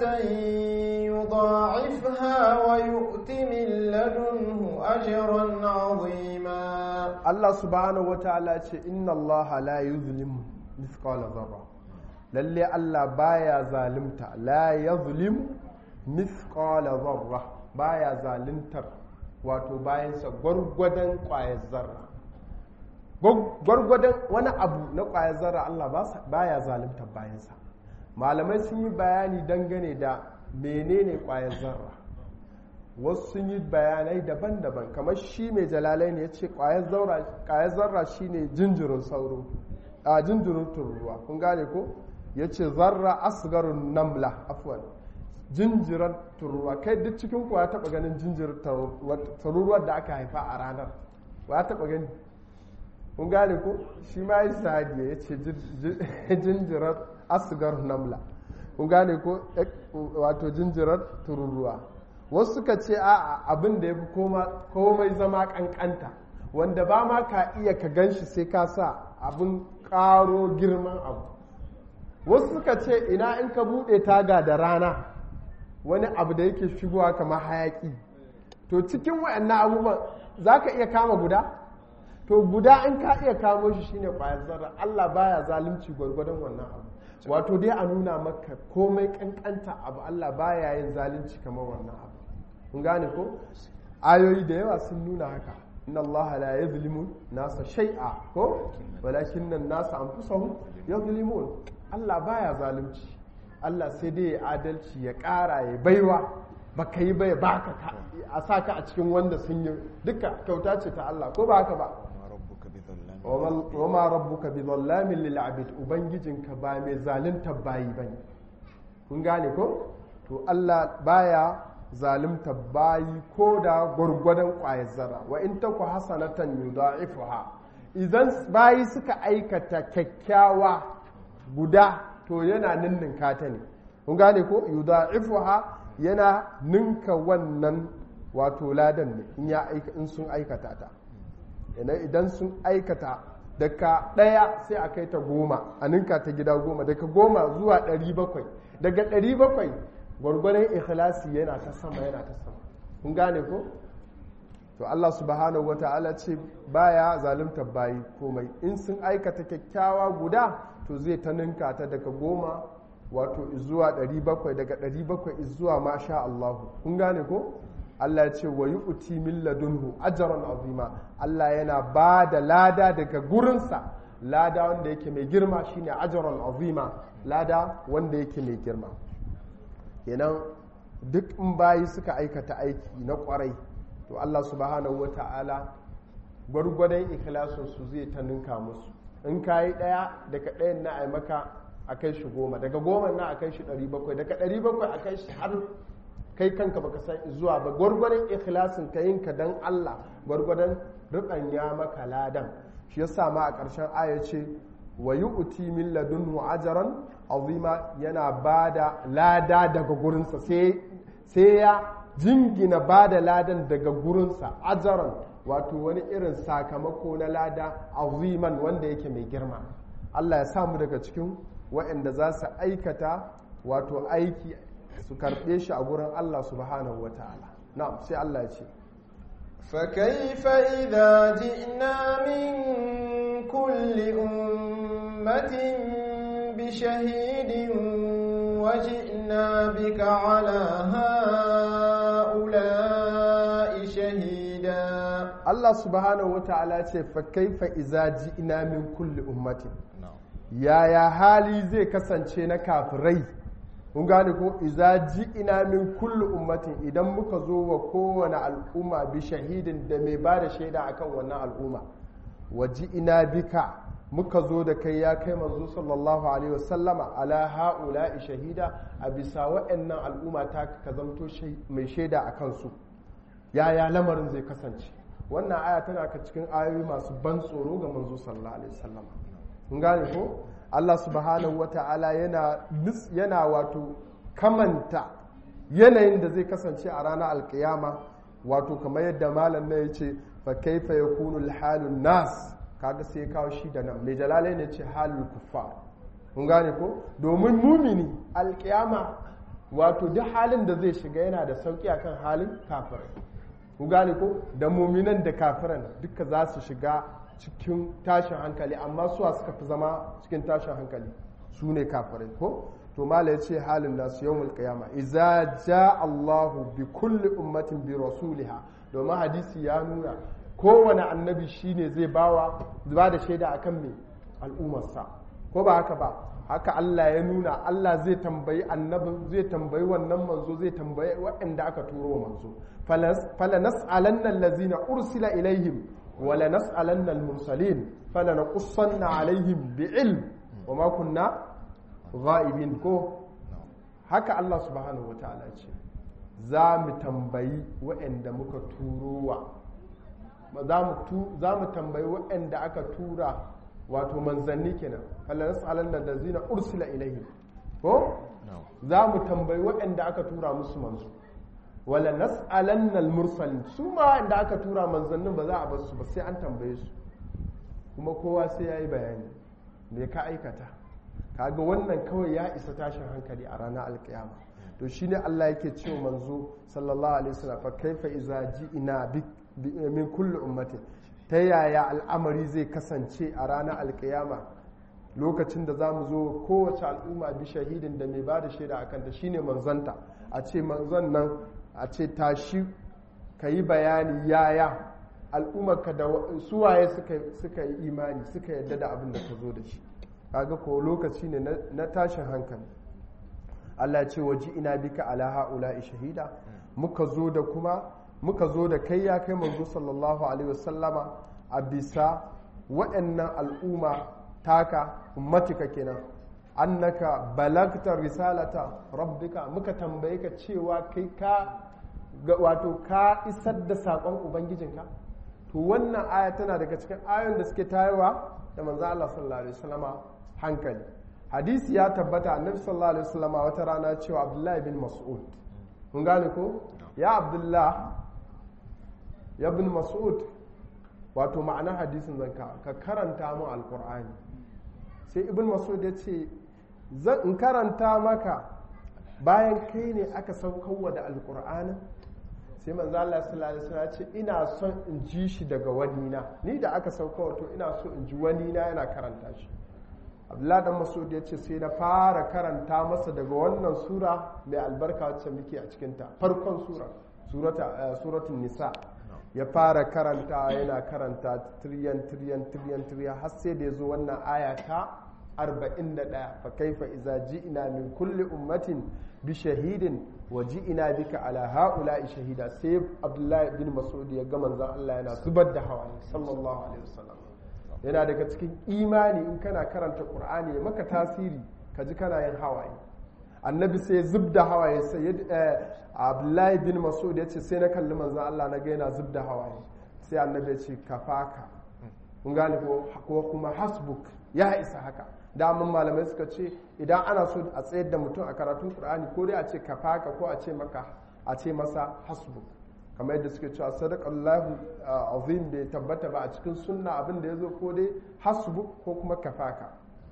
يضاعفها ويؤت من لدنه أجرا عظيما Allah subhanahu wataala ce inna Allah la yuzlimu mithqala dharra lalle Allah baya zalimta la yuzlim mithqala dharra baya zalintar wato bayansa gwargwadon kwayar zarra gwargwadon wani abu na kwayar zarra Allah baya zalimtar bayansa malamai sun yi bayani dangane da menene kwayar zarra wasu sun yi bayanai daban-daban kamar shi mai jalalai ne ya ce kwayar zarra shine jinjirin sauro a jinjirin tururuwa kun gane ko ya ce zarra asgarun namla afwan jinjirar tururuwa kai duk cikin ku ya taba ganin jinjirar tururuwar da aka haifa a ranar ya taba gani kun gane ko shi ma yi sadiya ya ce jinjirar asgar namla kun gane ko wato jinjirar tururuwa wasu suka ce a abin da ya fi komai zama kankanta wanda ba ma ka iya ka gan shi sai ka sa abin karo girman abu wasu suka ce ina in ka buɗe taga da rana wani abu da yake shigowa kamar hayaki to cikin wayannan abubuwan za ka iya kama guda to guda in ka iya kamo shi shine kwayar zarra Allah baya zalunci gwargwadon wannan abu wato dai a nuna maka komai kankanta abu Allah baya yin zalunci kamar wannan abu kun gane ko ayoyi da yawa sun nuna haka inna Allah la yuzlimu nasa shay'a ko walakin nan nasa anfusahum yuzlimun Allah baya zalunci Allah sai dai ya adalci ya ƙara ya baiwa baka yi bai baka a sa ka a cikin wanda sun yi duka kyauta ce ta Allah ko ba haka ba wa ma rabbuka bi dhallamin lil abid ubangijinka ba mai zalunta bayi bane kun gane ko to Allah baya zalunta bayi ko da gwargwadon ƙwayar zarra wa in taku hasanatan yudha'ifuha idan bayi suka aikata kyakkyawa guda to yana ninninka ta ne kun gane ko yudha'ifuha yana ninka wannan wato ladan ne in ya in sun aikata ta idan sun aikata daga ɗaya sai a kai ta goma a ninka ta gida goma daga goma zuwa ɗari bakwai daga ɗari bakwai gwargwadon ikhlasi yana ta sama yana ta sama kun gane ko to Allah subhanahu wata'ala ce baya zalunta bayi komai in sun aikata kyakkyawa guda to zai ta ninka ta daga goma wato zuwa 700 daga 700 zuwa masha Allah kun gane ko Allah ya ce wa yu'ti min ladunhu ajran azima Allah yana ba da lada daga gurinsa lada wanda yake mai girma shine ajran azima lada wanda yake mai girma kenan duk in bayi suka aikata aiki na kwarai to Allah subhanahu wata'ala gwargwadon ikhlasin su zai ta ninka musu in kayi daya daga ɗayan na ai maka a kai shi goma daga goma na a kai shi ɗari bakwai daga ɗari bakwai a kai shi har kai kanka baka san zuwa ba gwargwadon ikhlasin ka yin ka dan Allah gwargwadon ya maka ladan shi yasa ma a ƙarshen aya ce wa yu'ti min ladunhu ajran azima yana bada lada daga gurinsa sai sai ya jingina bada ladan daga gurinsa ajran wato wani irin sakamako na lada aziman wanda yake mai girma Allah ya samu daga cikin waɗanda za su aikata wato aiki su karɓe shi a gurin Allah subhanahu wa ta'ala na'am sai Allah ya ce فكيف إذا جئنا من كل أمة بشهيد وجئنا بك على هؤلاء شهيدا Allah subhanahu wa ta'ala ce fa kaifa iza ji'ina min kulli ummatin na'am yaya hali zai kasance na kafirai kun gane ko iza ji'ina min kulli ummatin idan muka zo wa kowane al'umma bi shahidin da mai ba da shaida akan wannan al'umma wa ji'ina bika muka zo da kai ya kai manzo sallallahu alaihi wasallama ala ha'ula'i shahida a bisa wa'annan al'umma ta ka zamto shai- mai shaida a kansu yaya lamarin zai kasance wannan aya tana ka cikin ayoyi masu ban tsoro ga manzo sallallahu alaihi wasallam kun gane ko Allah subhanahu wata'ala yana nis- yana wato kamanta yanayin da zai kasance a ranar alkiyama wato kamar yadda malam na yace fa kaifa yakunu alhalun nas kaga sai ya kawo shi da nan mai jalalai ne ce halul kuffar kun gane ko domin mumini alkiyama wato duk halin da zai shiga yana da sauki akan halin kafirai ku gane ko da muminan da kafiran duka za su shiga cikin tashin hankali amma suwa suka fi zama cikin tashin hankali su ne kafirai ko to mala ya ce halin nasu yawmul qiyama iza ja Allahu bi kulli ummatin bi rasuliha domin hadisi ya nuna kowane annabi shine zai bawa ba da shaida akan me al'ummarsa ko ba haka ba haka Allah ya nuna Allah zai tambayi annabin zai tambayi wannan manzo zai tambayi waɗanda aka turo wa manzo fala nas'alanna allazina ursila ilaihim wa la nas'alanna al-mursalin fala naqussanna alaihim bi'ilm wa ma kunna ghaibin ko haka Allah subhanahu wataala ce za mu tambayi waɗanda muka turowa za mu tambayi waɗanda aka tura wato manzanni kenan Allah nas'alan nan da zina ursila ilaihim ko za mu tambayi waɗanda aka tura musu manzo wala nas'alan al mursalin su ma waɗanda aka tura manzannin ba za a bar su ba sai an tambaye su kuma kowa sai yayi bayani me ka aikata kaga wannan kawai ya isa tashin hankali a ranar alkiyama to shine Allah yake cewa manzo sallallahu alaihi wasallam fa kaifa iza ji'ina bi min kulli ummatin ta yaya al'amari zai kasance a ranar alkiyama lokacin da za mu zo kowace al'umma bi shahidin da mai ba da shaida a kanta shine manzanta a ce manzon nan a ce tashi ka yi bayani yaya al'ummarka da suwaye suka yi imani suka yadda da abin da ka zo da shi kaga ko lokaci ne na tashin hankali Allah ce waji ina bika ala ha'ula'i shahida muka zo da kuma muka zo da kai ya kai manzo sallallahu alaihi wasallama a bisa waɗannan al'umma taka ummatika kenan annaka balagta risalata rabbika muka tambaye ka cewa kai ka wato ka isar da saƙon ubangijinka to wannan aya tana daga cikin ayoyin da suke tayarwa da manzo Allah sallallahu alaihi wasallama hankali hadisi ya tabbata annabi sallallahu alaihi wasallama wata rana cewa abdullahi bin mas'ud mun gane ko ya abdullah ya bin mas'ud wato ma'anar hadisin zanka ka karanta mu alkur'ani sai ibn mas'ud ya ce in karanta maka bayan kai ne aka saukowa da alkur'ani sai manzo Allah sallallahu alaihi wasallam ya ce ina son in ji shi daga wani na ni da aka saukowa to ina so in ji wani na yana karanta shi Abdullah dan Mas'ud ya ce sai na fara karanta masa daga wannan sura mai albarka wacce muke a cikin ta farkon sura surata suratul nisa ya fara karanta yana karanta tiriyan tiriyan tiriyan tiriyan har sai da ya zo wannan aya ta 41 fa kaifa iza ji'ina min kulli ummatin bi shahidin wa ji'ina bika ala haula'i shahida sai abdullahi bin mas'ud ya ga manzon Allah yana zubar da hawaye sallallahu alaihi wasallam yana daga cikin imani in kana karanta qur'ani ya maka tasiri ka ji kana yin hawaye annabi sai zub da hawaye sai abdullahi bin masud ya ce sai na kalli manzan Allah na ga yana zub da hawaye sai annabi ya ce kafaka kun gane ko kuma hasbuk ya isa haka damun malamai suka ce idan ana so a tsayar da mutum a karatun qur'ani ko dai a ce kafaka ko a ce maka a ce masa hasbuk kamar yadda suke cewa sadaqallahu azim bai tabbata ba a cikin sunna abin da yazo ko dai hasbuk ko kuma kafaka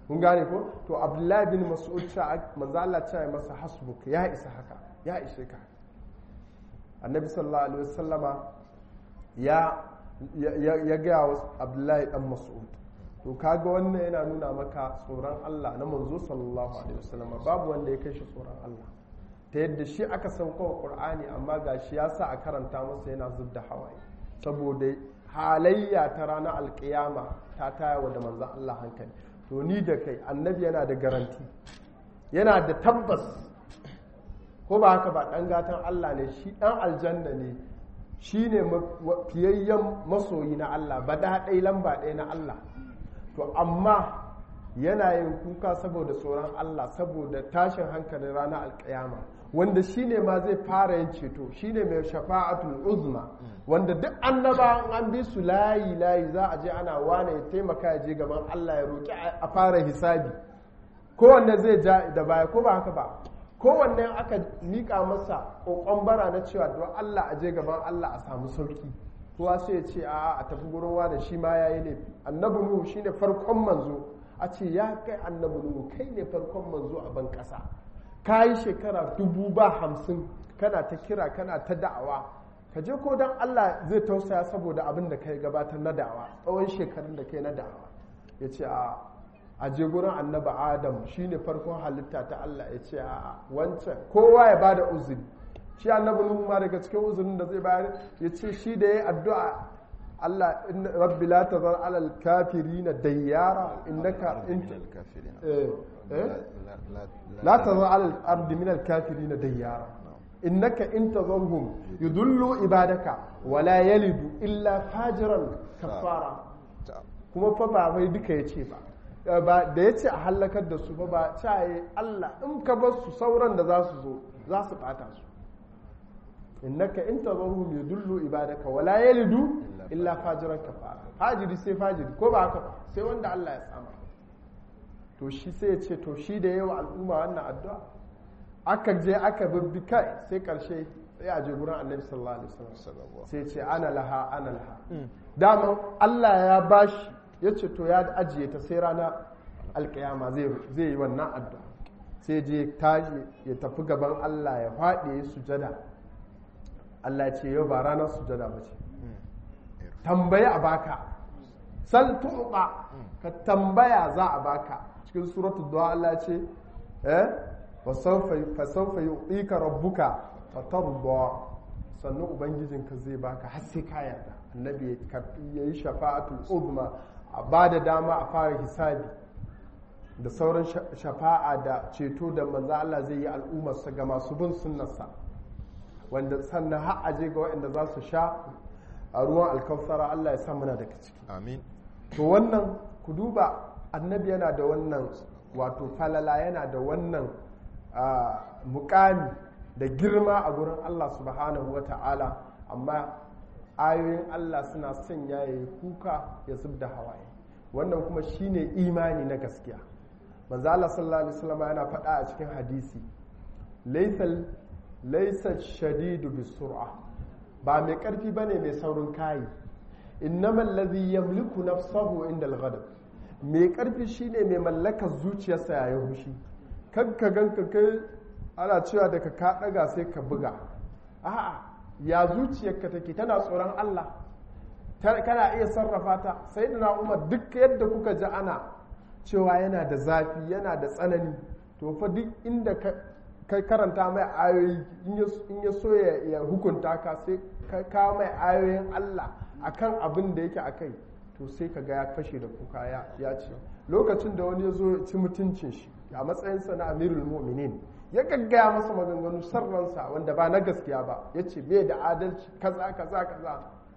kun gane ko to abdullahi bin mas'ud ta manzo Allah ce masa hasbuk ya isa haka ya ishe ka annabi sallallahu alaihi wasallama ya ya ga wa abdullahi dan mas'ud to kaga wannan yana nuna maka tsoron Allah na manzo sallallahu alaihi wasallama babu wanda ya kai shi tsoron Allah ta yadda shi aka sauka wa qur'ani amma gashi ya sa a karanta masa yana zubda hawaye saboda halayya ta ranar alkiyama ta tayawa da manzon Allah hankali to ni da kai annabi yana da garanti yana da tabbas ko ba haka ba ɗan gatan Allah ne shi ɗan aljanna ne shi ne fiyayyen masoyi na Allah ba ɗai lamba ɗaya na Allah to amma yana yin kuka saboda tsoron Allah saboda tashin hankalin ranar alkiyama wanda shi ne ma zai fara yin ceto shi ne mai shafa'atul uzma wanda duk annaba an bi su layi layi za a je ana wane ya taimaka ya je gaban Allah ya roƙi a fara hisabi kowanne zai ja da baya ko ba haka ba kowanne aka miƙa masa ƙoƙon bara na cewa don Allah a je gaban Allah a samu sauki kowa sai ya ce a a tafi gurin wane shi ma ya yi laifi annabi nuhu shine farkon manzo a ce ya kai annabi nuhu kai ne farkon manzo a ban ƙasa ka yi shekara dubu ba hamsin kana ta kira kana ta da'awa ka je ko don Allah zai tausaya saboda abin da kai gabatar na da'awa tsawon shekarun da kai na da'awa ya ce a a je gurin annaba adam shine farkon halitta ta Allah ya ce a wancan kowa ya bada uzuri shi annabi nuhu ma daga cikin uzurin da zai bayar ya ce shi da ya addu'a Allah rabbi la tazar alal kafirina dayyara innaka la tazar alal ardi min al kafirina dayyara innaka in tazarhum yudullu ibadaka wala yalidu illa fajiran kafara kuma fa ba wai duka yace ba ba da yace a halakar da su ba ba caye Allah in ka bar su sauran da za su zo za su bata su innaka in tazarhum yudullu ibadaka wala yalidu illa fajiran kafara fajiri sai fajiri ko ba haka ba sai wanda Allah ya tsama to shi sai ya ce to shi da yawa al'umma wannan addu'a aka je aka bibbi kai sai karshe sai a je gurin annabi sallallahu alaihi wasallam sai ce ana laha ana laha dama Allah ya bashi ya ce to ya ajiye ta sai rana alkiyama zai yi wannan addu'a sai je tashi ya tafi gaban Allah ya faɗi ya sujada Allah ce yau ba ranar sujada ba ce tambayi a baka sal tuɓa ka tambaya za a baka cikin suratul du'a Allah ce eh fasaufa yu'ika rabbuka fatarda sannan ubangijinka zai baka har sai ka yarda annabi ya yi shafa'atul uzma a ba da dama a fara hisabi da sauran shafa'a da ceto da manzo Allah zai yi al'ummarsa ga masu bin sunnarsa wanda sannan har aje ga waɗanda za su sha a ruwan alkawfara Allah ya sa muna daga ciki amin to wannan ku duba annabi yana da wannan wato falala yana da wannan mukami da girma a gurin Allah subhanahu wa ta'ala amma ayoyin Allah suna sanya ya yi kuka ya zub da hawaye wannan kuma shine imani na gaskiya manzo Allah sallallahu alaihi wasallam yana faɗa a cikin hadisi laysal laysa shadidu bisur'a ba mai karfi bane mai saurin kayi innamal ladhi yamliku nafsahu inda al-ghadab mai karfi shine mai mallakar zuciyarsa yayin hushi kanka ganka kai ana cewa daga ka daga sai ka buga a'a ya zuciyarka take tana tsoron Allah kana iya sarrafa ta sai da umar duk yadda kuka ji ana cewa yana da zafi yana da tsanani to fa duk inda kai karanta mai ayoyi in ya so ya hukunta ka sai ka kawo mai ayoyin Allah akan abin da yake akai to sai ka ga ya fashe da kuka ya ce lokacin da wani ya zo ci mutuncin shi a matsayinsa na amirul mu'minin ya gaggaya masa maganganu sarransa wanda ba na gaskiya ba ya ce bai da adalci kaza kaza kaza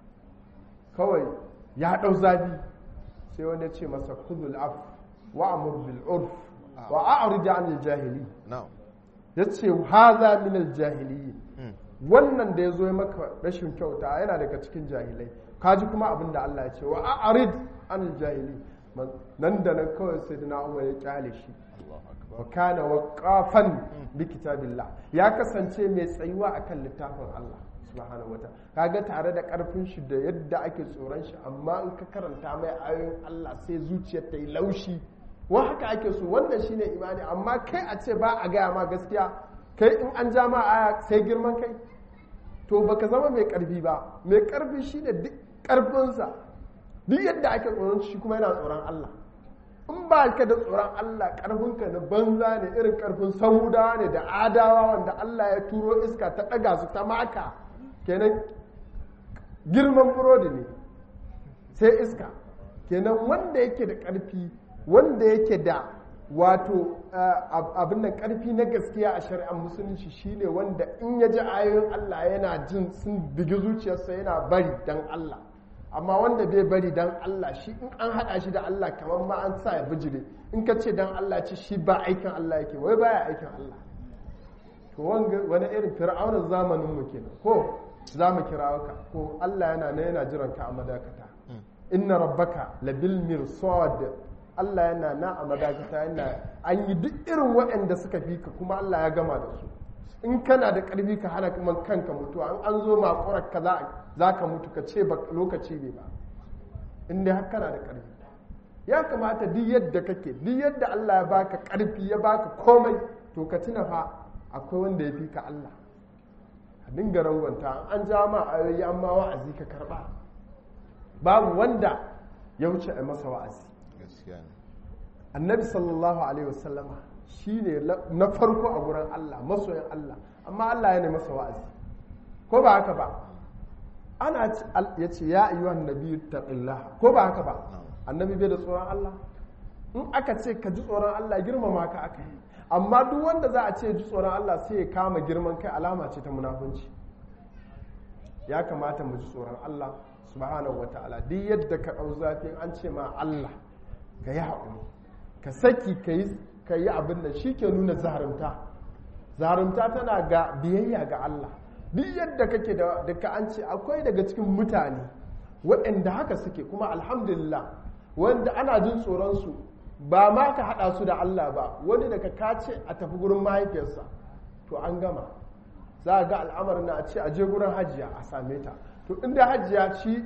kawai ya ɗau zafi sai wani ya ce masa kudul af wa amur bil urf wa a'rid anil jahili ya ce haza min al jahili wannan da ya zo maka rashin kyauta yana daga cikin jahilai kaji kuma abin da Allah ya ce wa a'rid anil jahili nan da nan kawai sai da umar ya kyale shi wa kana waqafan bi kitabillah ya kasance mai tsayuwa akan littafin Allah subhanahu wata kaga tare da karfin shi da yadda ake tsoron shi amma in ka karanta mai ayoyin Allah sai zuciyar ta yi laushi wa haka ake so wannan shine imani amma kai a ce ba a gaya ma gaskiya kai in an ja ma aya sai girman kai to baka zama mai karfi ba mai karfi shine duk karfinsa duk yadda ake tsoron shi kuma yana tsoron Allah in ba ka da tsoron Allah karfinka na banza ne irin karfin sauda ne da adawa wanda Allah ya turo iska ta ɗaga su ta maka kenan girman burodi ne sai iska kenan wanda yake da ƙarfi wanda yake da wato abin nan ƙarfi na gaskiya a shari'ar musulunci shine wanda in ya ji ayoyin Allah yana jin sun bigi zuciyarsa yana bari dan Allah amma wanda bai bari dan Allah shi in an haɗa shi da Allah kamar ma an sa ya bijire in ka ce dan Allah ce shi ba aikin Allah yake wai baya aikin Allah to wani irin fir'aunin zamanin mu kenan ko za mu kira ka ko Allah yana na yana jiran ka a madakata inna rabbaka labil mirsad Allah yana na a madakata yana an yi duk irin waɗanda suka fi ka kuma Allah ya gama da su in kana da ƙarfi ka hana kuma kanka mutuwa an an zo makurar ka za ka mutu ka ce lokaci ne ba in dai har kana da ƙarfi ya kamata duk yadda kake duk yadda Allah ya baka ƙarfi ya baka komai to ka tuna fa akwai wanda ya fi ka Allah a dinga rangwanta an ja ma ayoyi an ma wa'azi ka karba babu wanda ya wuce a masa wa'azi annabi sallallahu alaihi wasallama shi ne na farko a gurin Allah masoyin Allah amma Allah ya ne masa wa'azi ko ba haka ba ana ya ce ya ayyuha annabi taqillah ko ba haka ba annabi bai da tsoron Allah in aka ce ka ji tsoron Allah girmama ka aka yi amma duk wanda za a ce ji tsoron Allah sai ya kama girman kai alama ce ta munafunci ya kamata mu ji tsoron Allah subhanahu wata'ala duk yadda ka ɗau zafi an ce ma Allah ka yi haƙuri ka saki ka yi abin da shi ke nuna zarumta zarumta tana ga biyayya ga Allah duk yadda kake da ka an ce akwai daga cikin mutane waɗanda haka suke kuma alhamdulillah wanda ana jin tsoronsu ba ma ka haɗa su da Allah ba wani daga ka ce a tafi gurin mahaifiyarsa to an gama za a ga al'amarin na a ce a je gurin hajiya a same ta to inda hajiya shi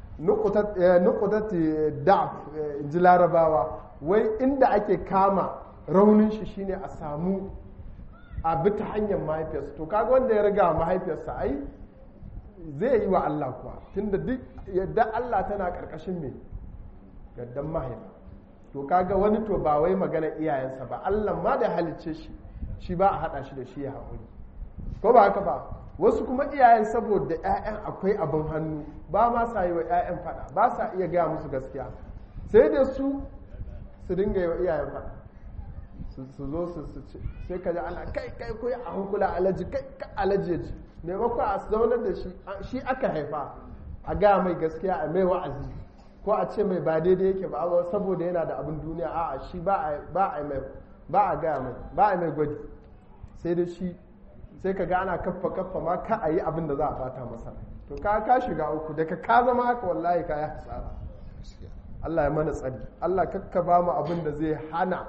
nukutati da'af ji larabawa wai inda ake kama raunin shi shine a samu a bi ta hanyar mahaifiyarsa to kaga wanda ya riga mahaifiyarsa ai zai yi wa Allah kuwa tunda duk yadda Allah tana karkashin me yaddan mahaifa to kaga wani to ba wai magana iyayensa ba Allah ma da halicce shi shi ba a hada shi da shi ya haƙuri ko ba haka ba wasu kuma iyayen saboda 'ya'yan akwai abin hannu ba ma sa yi wa 'ya'yan fada ba sa iya gaya musu gaskiya sai da su su dinga yi wa iyayen fada su zo su ce sai ka ji ana kai kai koyi a hankula alaji kai ka alaji ya ji maimakon a zaunar da shi shi aka haifa a gaya mai gaskiya a mai wa'azi ko a ce mai ba daidai yake ba saboda yana da abin duniya a'a shi ba a mai ba a gaya mai ba a mai gwadi sai da shi sai ka ga ana kaffa kaffa ma ka a yi abin da za a bata masa to ka ka shiga uku daga ka zama haka wallahi ka yi hasara Allah ya mana tsari Allah kakka ba mu abin da zai hana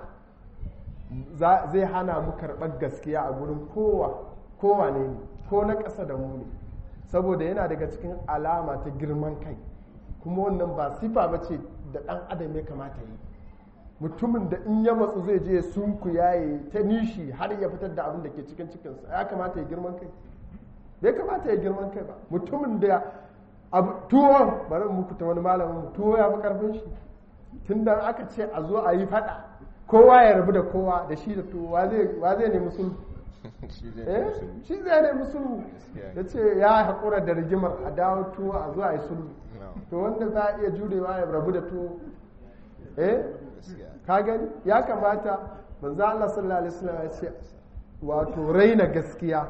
zai hana mu karɓar gaskiya a gurin kowa kowa ne ko na ƙasa da mu ne saboda yana daga cikin alama ta girman kai kuma wannan ba sifa ba ce da ɗan adam ya kamata yi mutumin da in ya matsu zai je sunku yaye ta nishi har ya fitar da abin da ke cikin cikinsa ya kamata ya girman kai bai kamata ya girman kai ba mutumin da tuwo bari muku ta wani malamin tuwo ya fi karfin shi tun da aka ce a zo a yi fada kowa ya rabu da kowa da shi da tuwo wa zai nemi sulhu shi zai nemi sulhu ya ce ya haƙura da rigimar a dawo tuwo a zo a yi sulhu to wanda za a iya jurewa ya rabu da tuwo eh ka gani ya kamata manzo Allah sallallahu alaihi wasallam ya ce wato raina gaskiya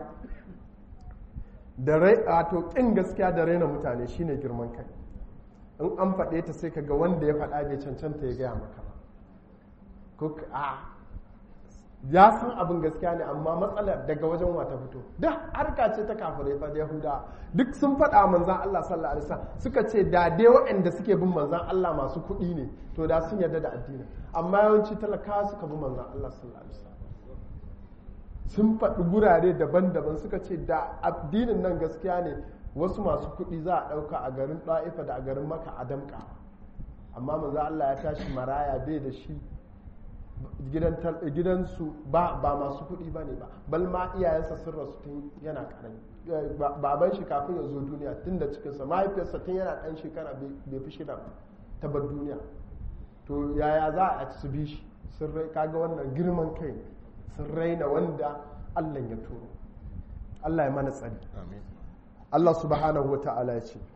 da rai wato kin gaskiya da raina mutane shine girman kai in an faɗe ta sai kaga wanda ya faɗa bai cancanta ya gaya maka ba ko a ya san abin gaskiya ne amma matsalar daga wajen wata fito duk harka ce ta kafirai fa da yahuda duk sun faɗa manzan Allah sallallahu alaihi wasallam suka ce da dai waɗanda suke bin manzan Allah masu kuɗi ne to da sun yarda da addini amma yawanci talakawa suka bi manzan Allah sallallahu alaihi wasallam sun faɗi gurare daban-daban suka ce da addinin nan gaskiya ne wasu masu kuɗi za a ɗauka a garin ɗa'ifa da a garin maka a damƙa amma manzan Allah ya tashi maraya bai da shi gidansu ba masu kuɗi ba ne ba bal ma iyayensa sun rasu tun yana karami baban shi kafin ya zo duniya tun da cikinsa mahaifiyarsa tun yana ɗan shekara bai fi shida ta bar duniya to yaya za a su bi shi sun rai kaga wannan girman kai sun raina wanda allah ya turo allah ya mana tsari allah subhanahu wa ta'ala ya ce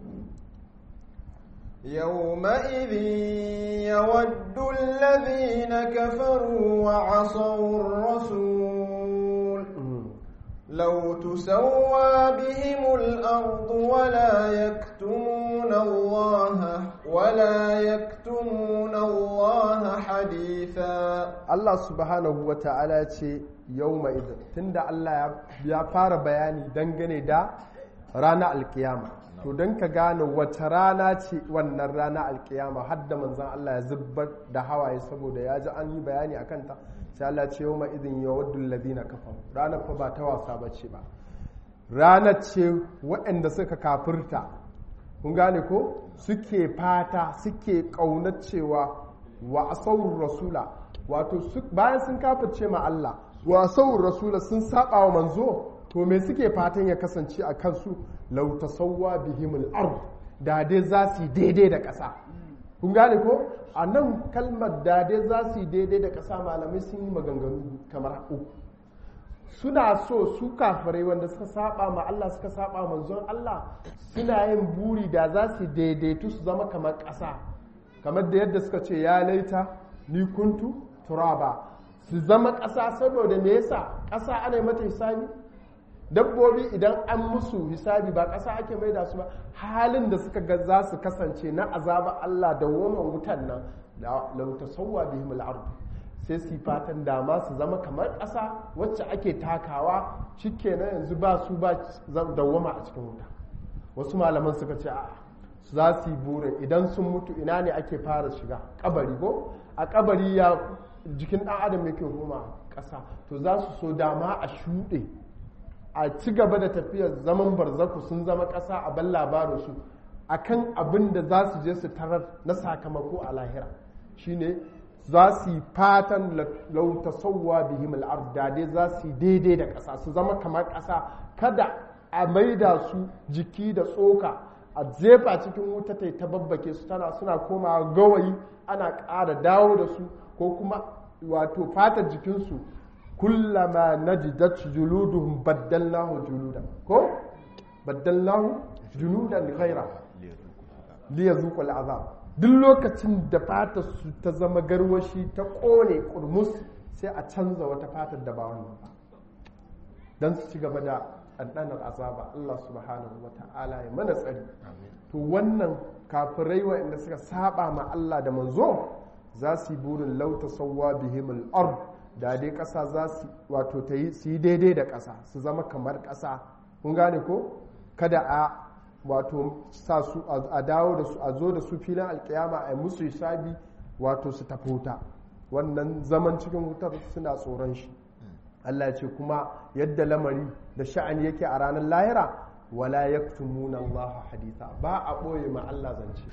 يومئذ يود الذين كفروا وعصوا الرسول لو تسوى بهم الأرض ولا يكتمون الله ولا يكتمون الله حديثا الله سبحانه وتعالى يومئذ تند الله يا فار بياني دنگني دا رانا القيامة to don ka gane wace rana ce wannan rana alkiyama har da manzan Allah ya zubar da hawaye saboda ya ji an yi bayani a kanta sai Allah ce yau izin ya waddun ladina kafa ranar fa ba ta wasa ba ce ba ranar ce waɗanda suka kafirta kun gane ko suke fata suke ƙaunar cewa wa asawur rasula wato bayan sun kafirce ma Allah wa asawur rasula sun saba wa manzo to me suke fatan ya kasance a kansu lau tasawwa bihimul ard da dai za su daidai da ƙasa kun gane ko a nan kalmar da dai za su daidai da ƙasa malamai sun yi maganganu kamar uku suna so su kafirai wanda suka saba ma Allah suka saba manzon Allah suna yin buri da za su daidaitu su zama kamar ƙasa kamar da yadda suka ce ya laita ni kuntu turaba su zama ƙasa saboda me yasa ƙasa ana mata hisabi dabbobi idan an musu hisabi ba ƙasa ake mai da su ba halin da suka ga za su kasance na azaba Allah da woman wutan nan lau tasawwa bihim al sai su fatan dama su zama kamar ƙasa wacce ake takawa shikenan yanzu ba su ba dawwama a cikin wuta wasu malaman suka ce a za su yi burin idan sun mutu ina ne ake fara shiga kabari ko a kabari ya jikin ɗan adam yake goma ƙasa to za su so dama a shuɗe a ci gaba da tafiyar zaman barzaku sun zama ƙasa a ban labarinsu a kan abin da za su je su tarar na sakamako a lahira shine za su yi fatan lauta sauwa bihim al'ard dai za su yi daidai da ƙasa su zama kamar ƙasa kada a maida su jiki da tsoka a jefa cikin wuta ta ta babbake su tana suna komawa gawayi ana ƙara dawo da su ko kuma wato fatar jikinsu kullama najidat juluduhum baddalnahu juludan ko baddalnahu juludan ghaira liyazuqul azab duk lokacin da fatar su ta zama garwashi ta kone kurmus sai a canza wata fatar da ba wannan ba dan su ci gaba da ɗanɗanar azaba Allah subhanahu wa ta'ala ya mana tsari to wannan kafirai waɗanda suka saba ma Allah da manzo za su yi burin lauta sauwa bihimul ard da dai ƙasa za su wato ta yi su yi daidai da ƙasa su zama kamar ƙasa kun gane ko kada a wato sa su a dawo da su a zo da su filin alkiyama a yi musu hisabi wato su tafi wuta wannan zaman cikin wutar suna tsoron shi Allah ya ce kuma yadda lamari da sha'ani yake a ranar lahira wala yaktumuna Allah haditha ba a ɓoye ma Allah zance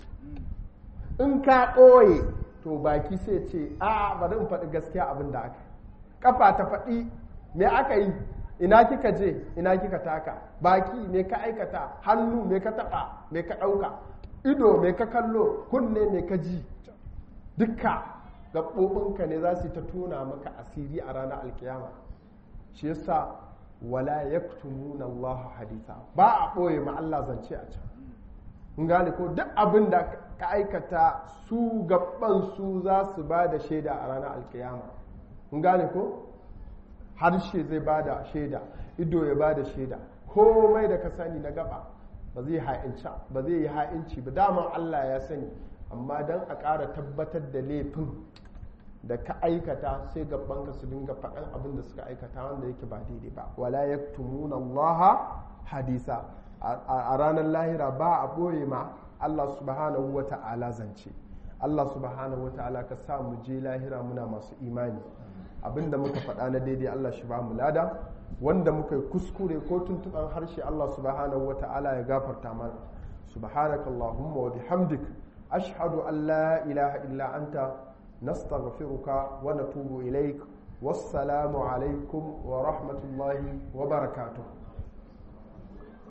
in ka ɓoye to baki sai ce a bari in faɗi gaskiya abin da aka kafa ta faɗi me aka yi ina kika je ina kika taka baki me ka aikata hannu me ka taɓa me ka ɗauka ido me ka kallo kunne me ka ji dukka gaɓoɓinka ne za su yi ta tona maka asiri a ranar alkiyama shi yasa wala yaktumuna Allah haditha ba a ɓoye ma Allah zance a can kun gane ko duk abin da ka aikata su gaban su za su ba da shaida a ranar alkiyama kun gane ko harshe zai ba da shaida ido ya ba da shaida komai da ka sani na gaba ba zai ha'inci ba zai yi ha'inci ba daman Allah ya sani amma don a ƙara tabbatar da laifin da ka aikata sai gabanka su dinga faɗan abin da suka aikata wanda yake ba daidai ba wala yaktumuna Allah hadisa a ranar lahira ba a ɓoye ma Allah subhanahu wa ta'ala zance Allah subhanahu wa ta'ala ka sa mu je lahira muna masu imani abinda muka faɗa na daidai Allah shi ba mu lada wanda muka yi kuskure ko tuntuɓan harshe Allah subhanahu wa ta'ala ya gafarta mana subhanakallahumma wa bihamdik ashhadu an la ilaha illa anta nastaghfiruka wa natubu ilaik wassalamu alaikum wa rahmatullahi wa barakatuh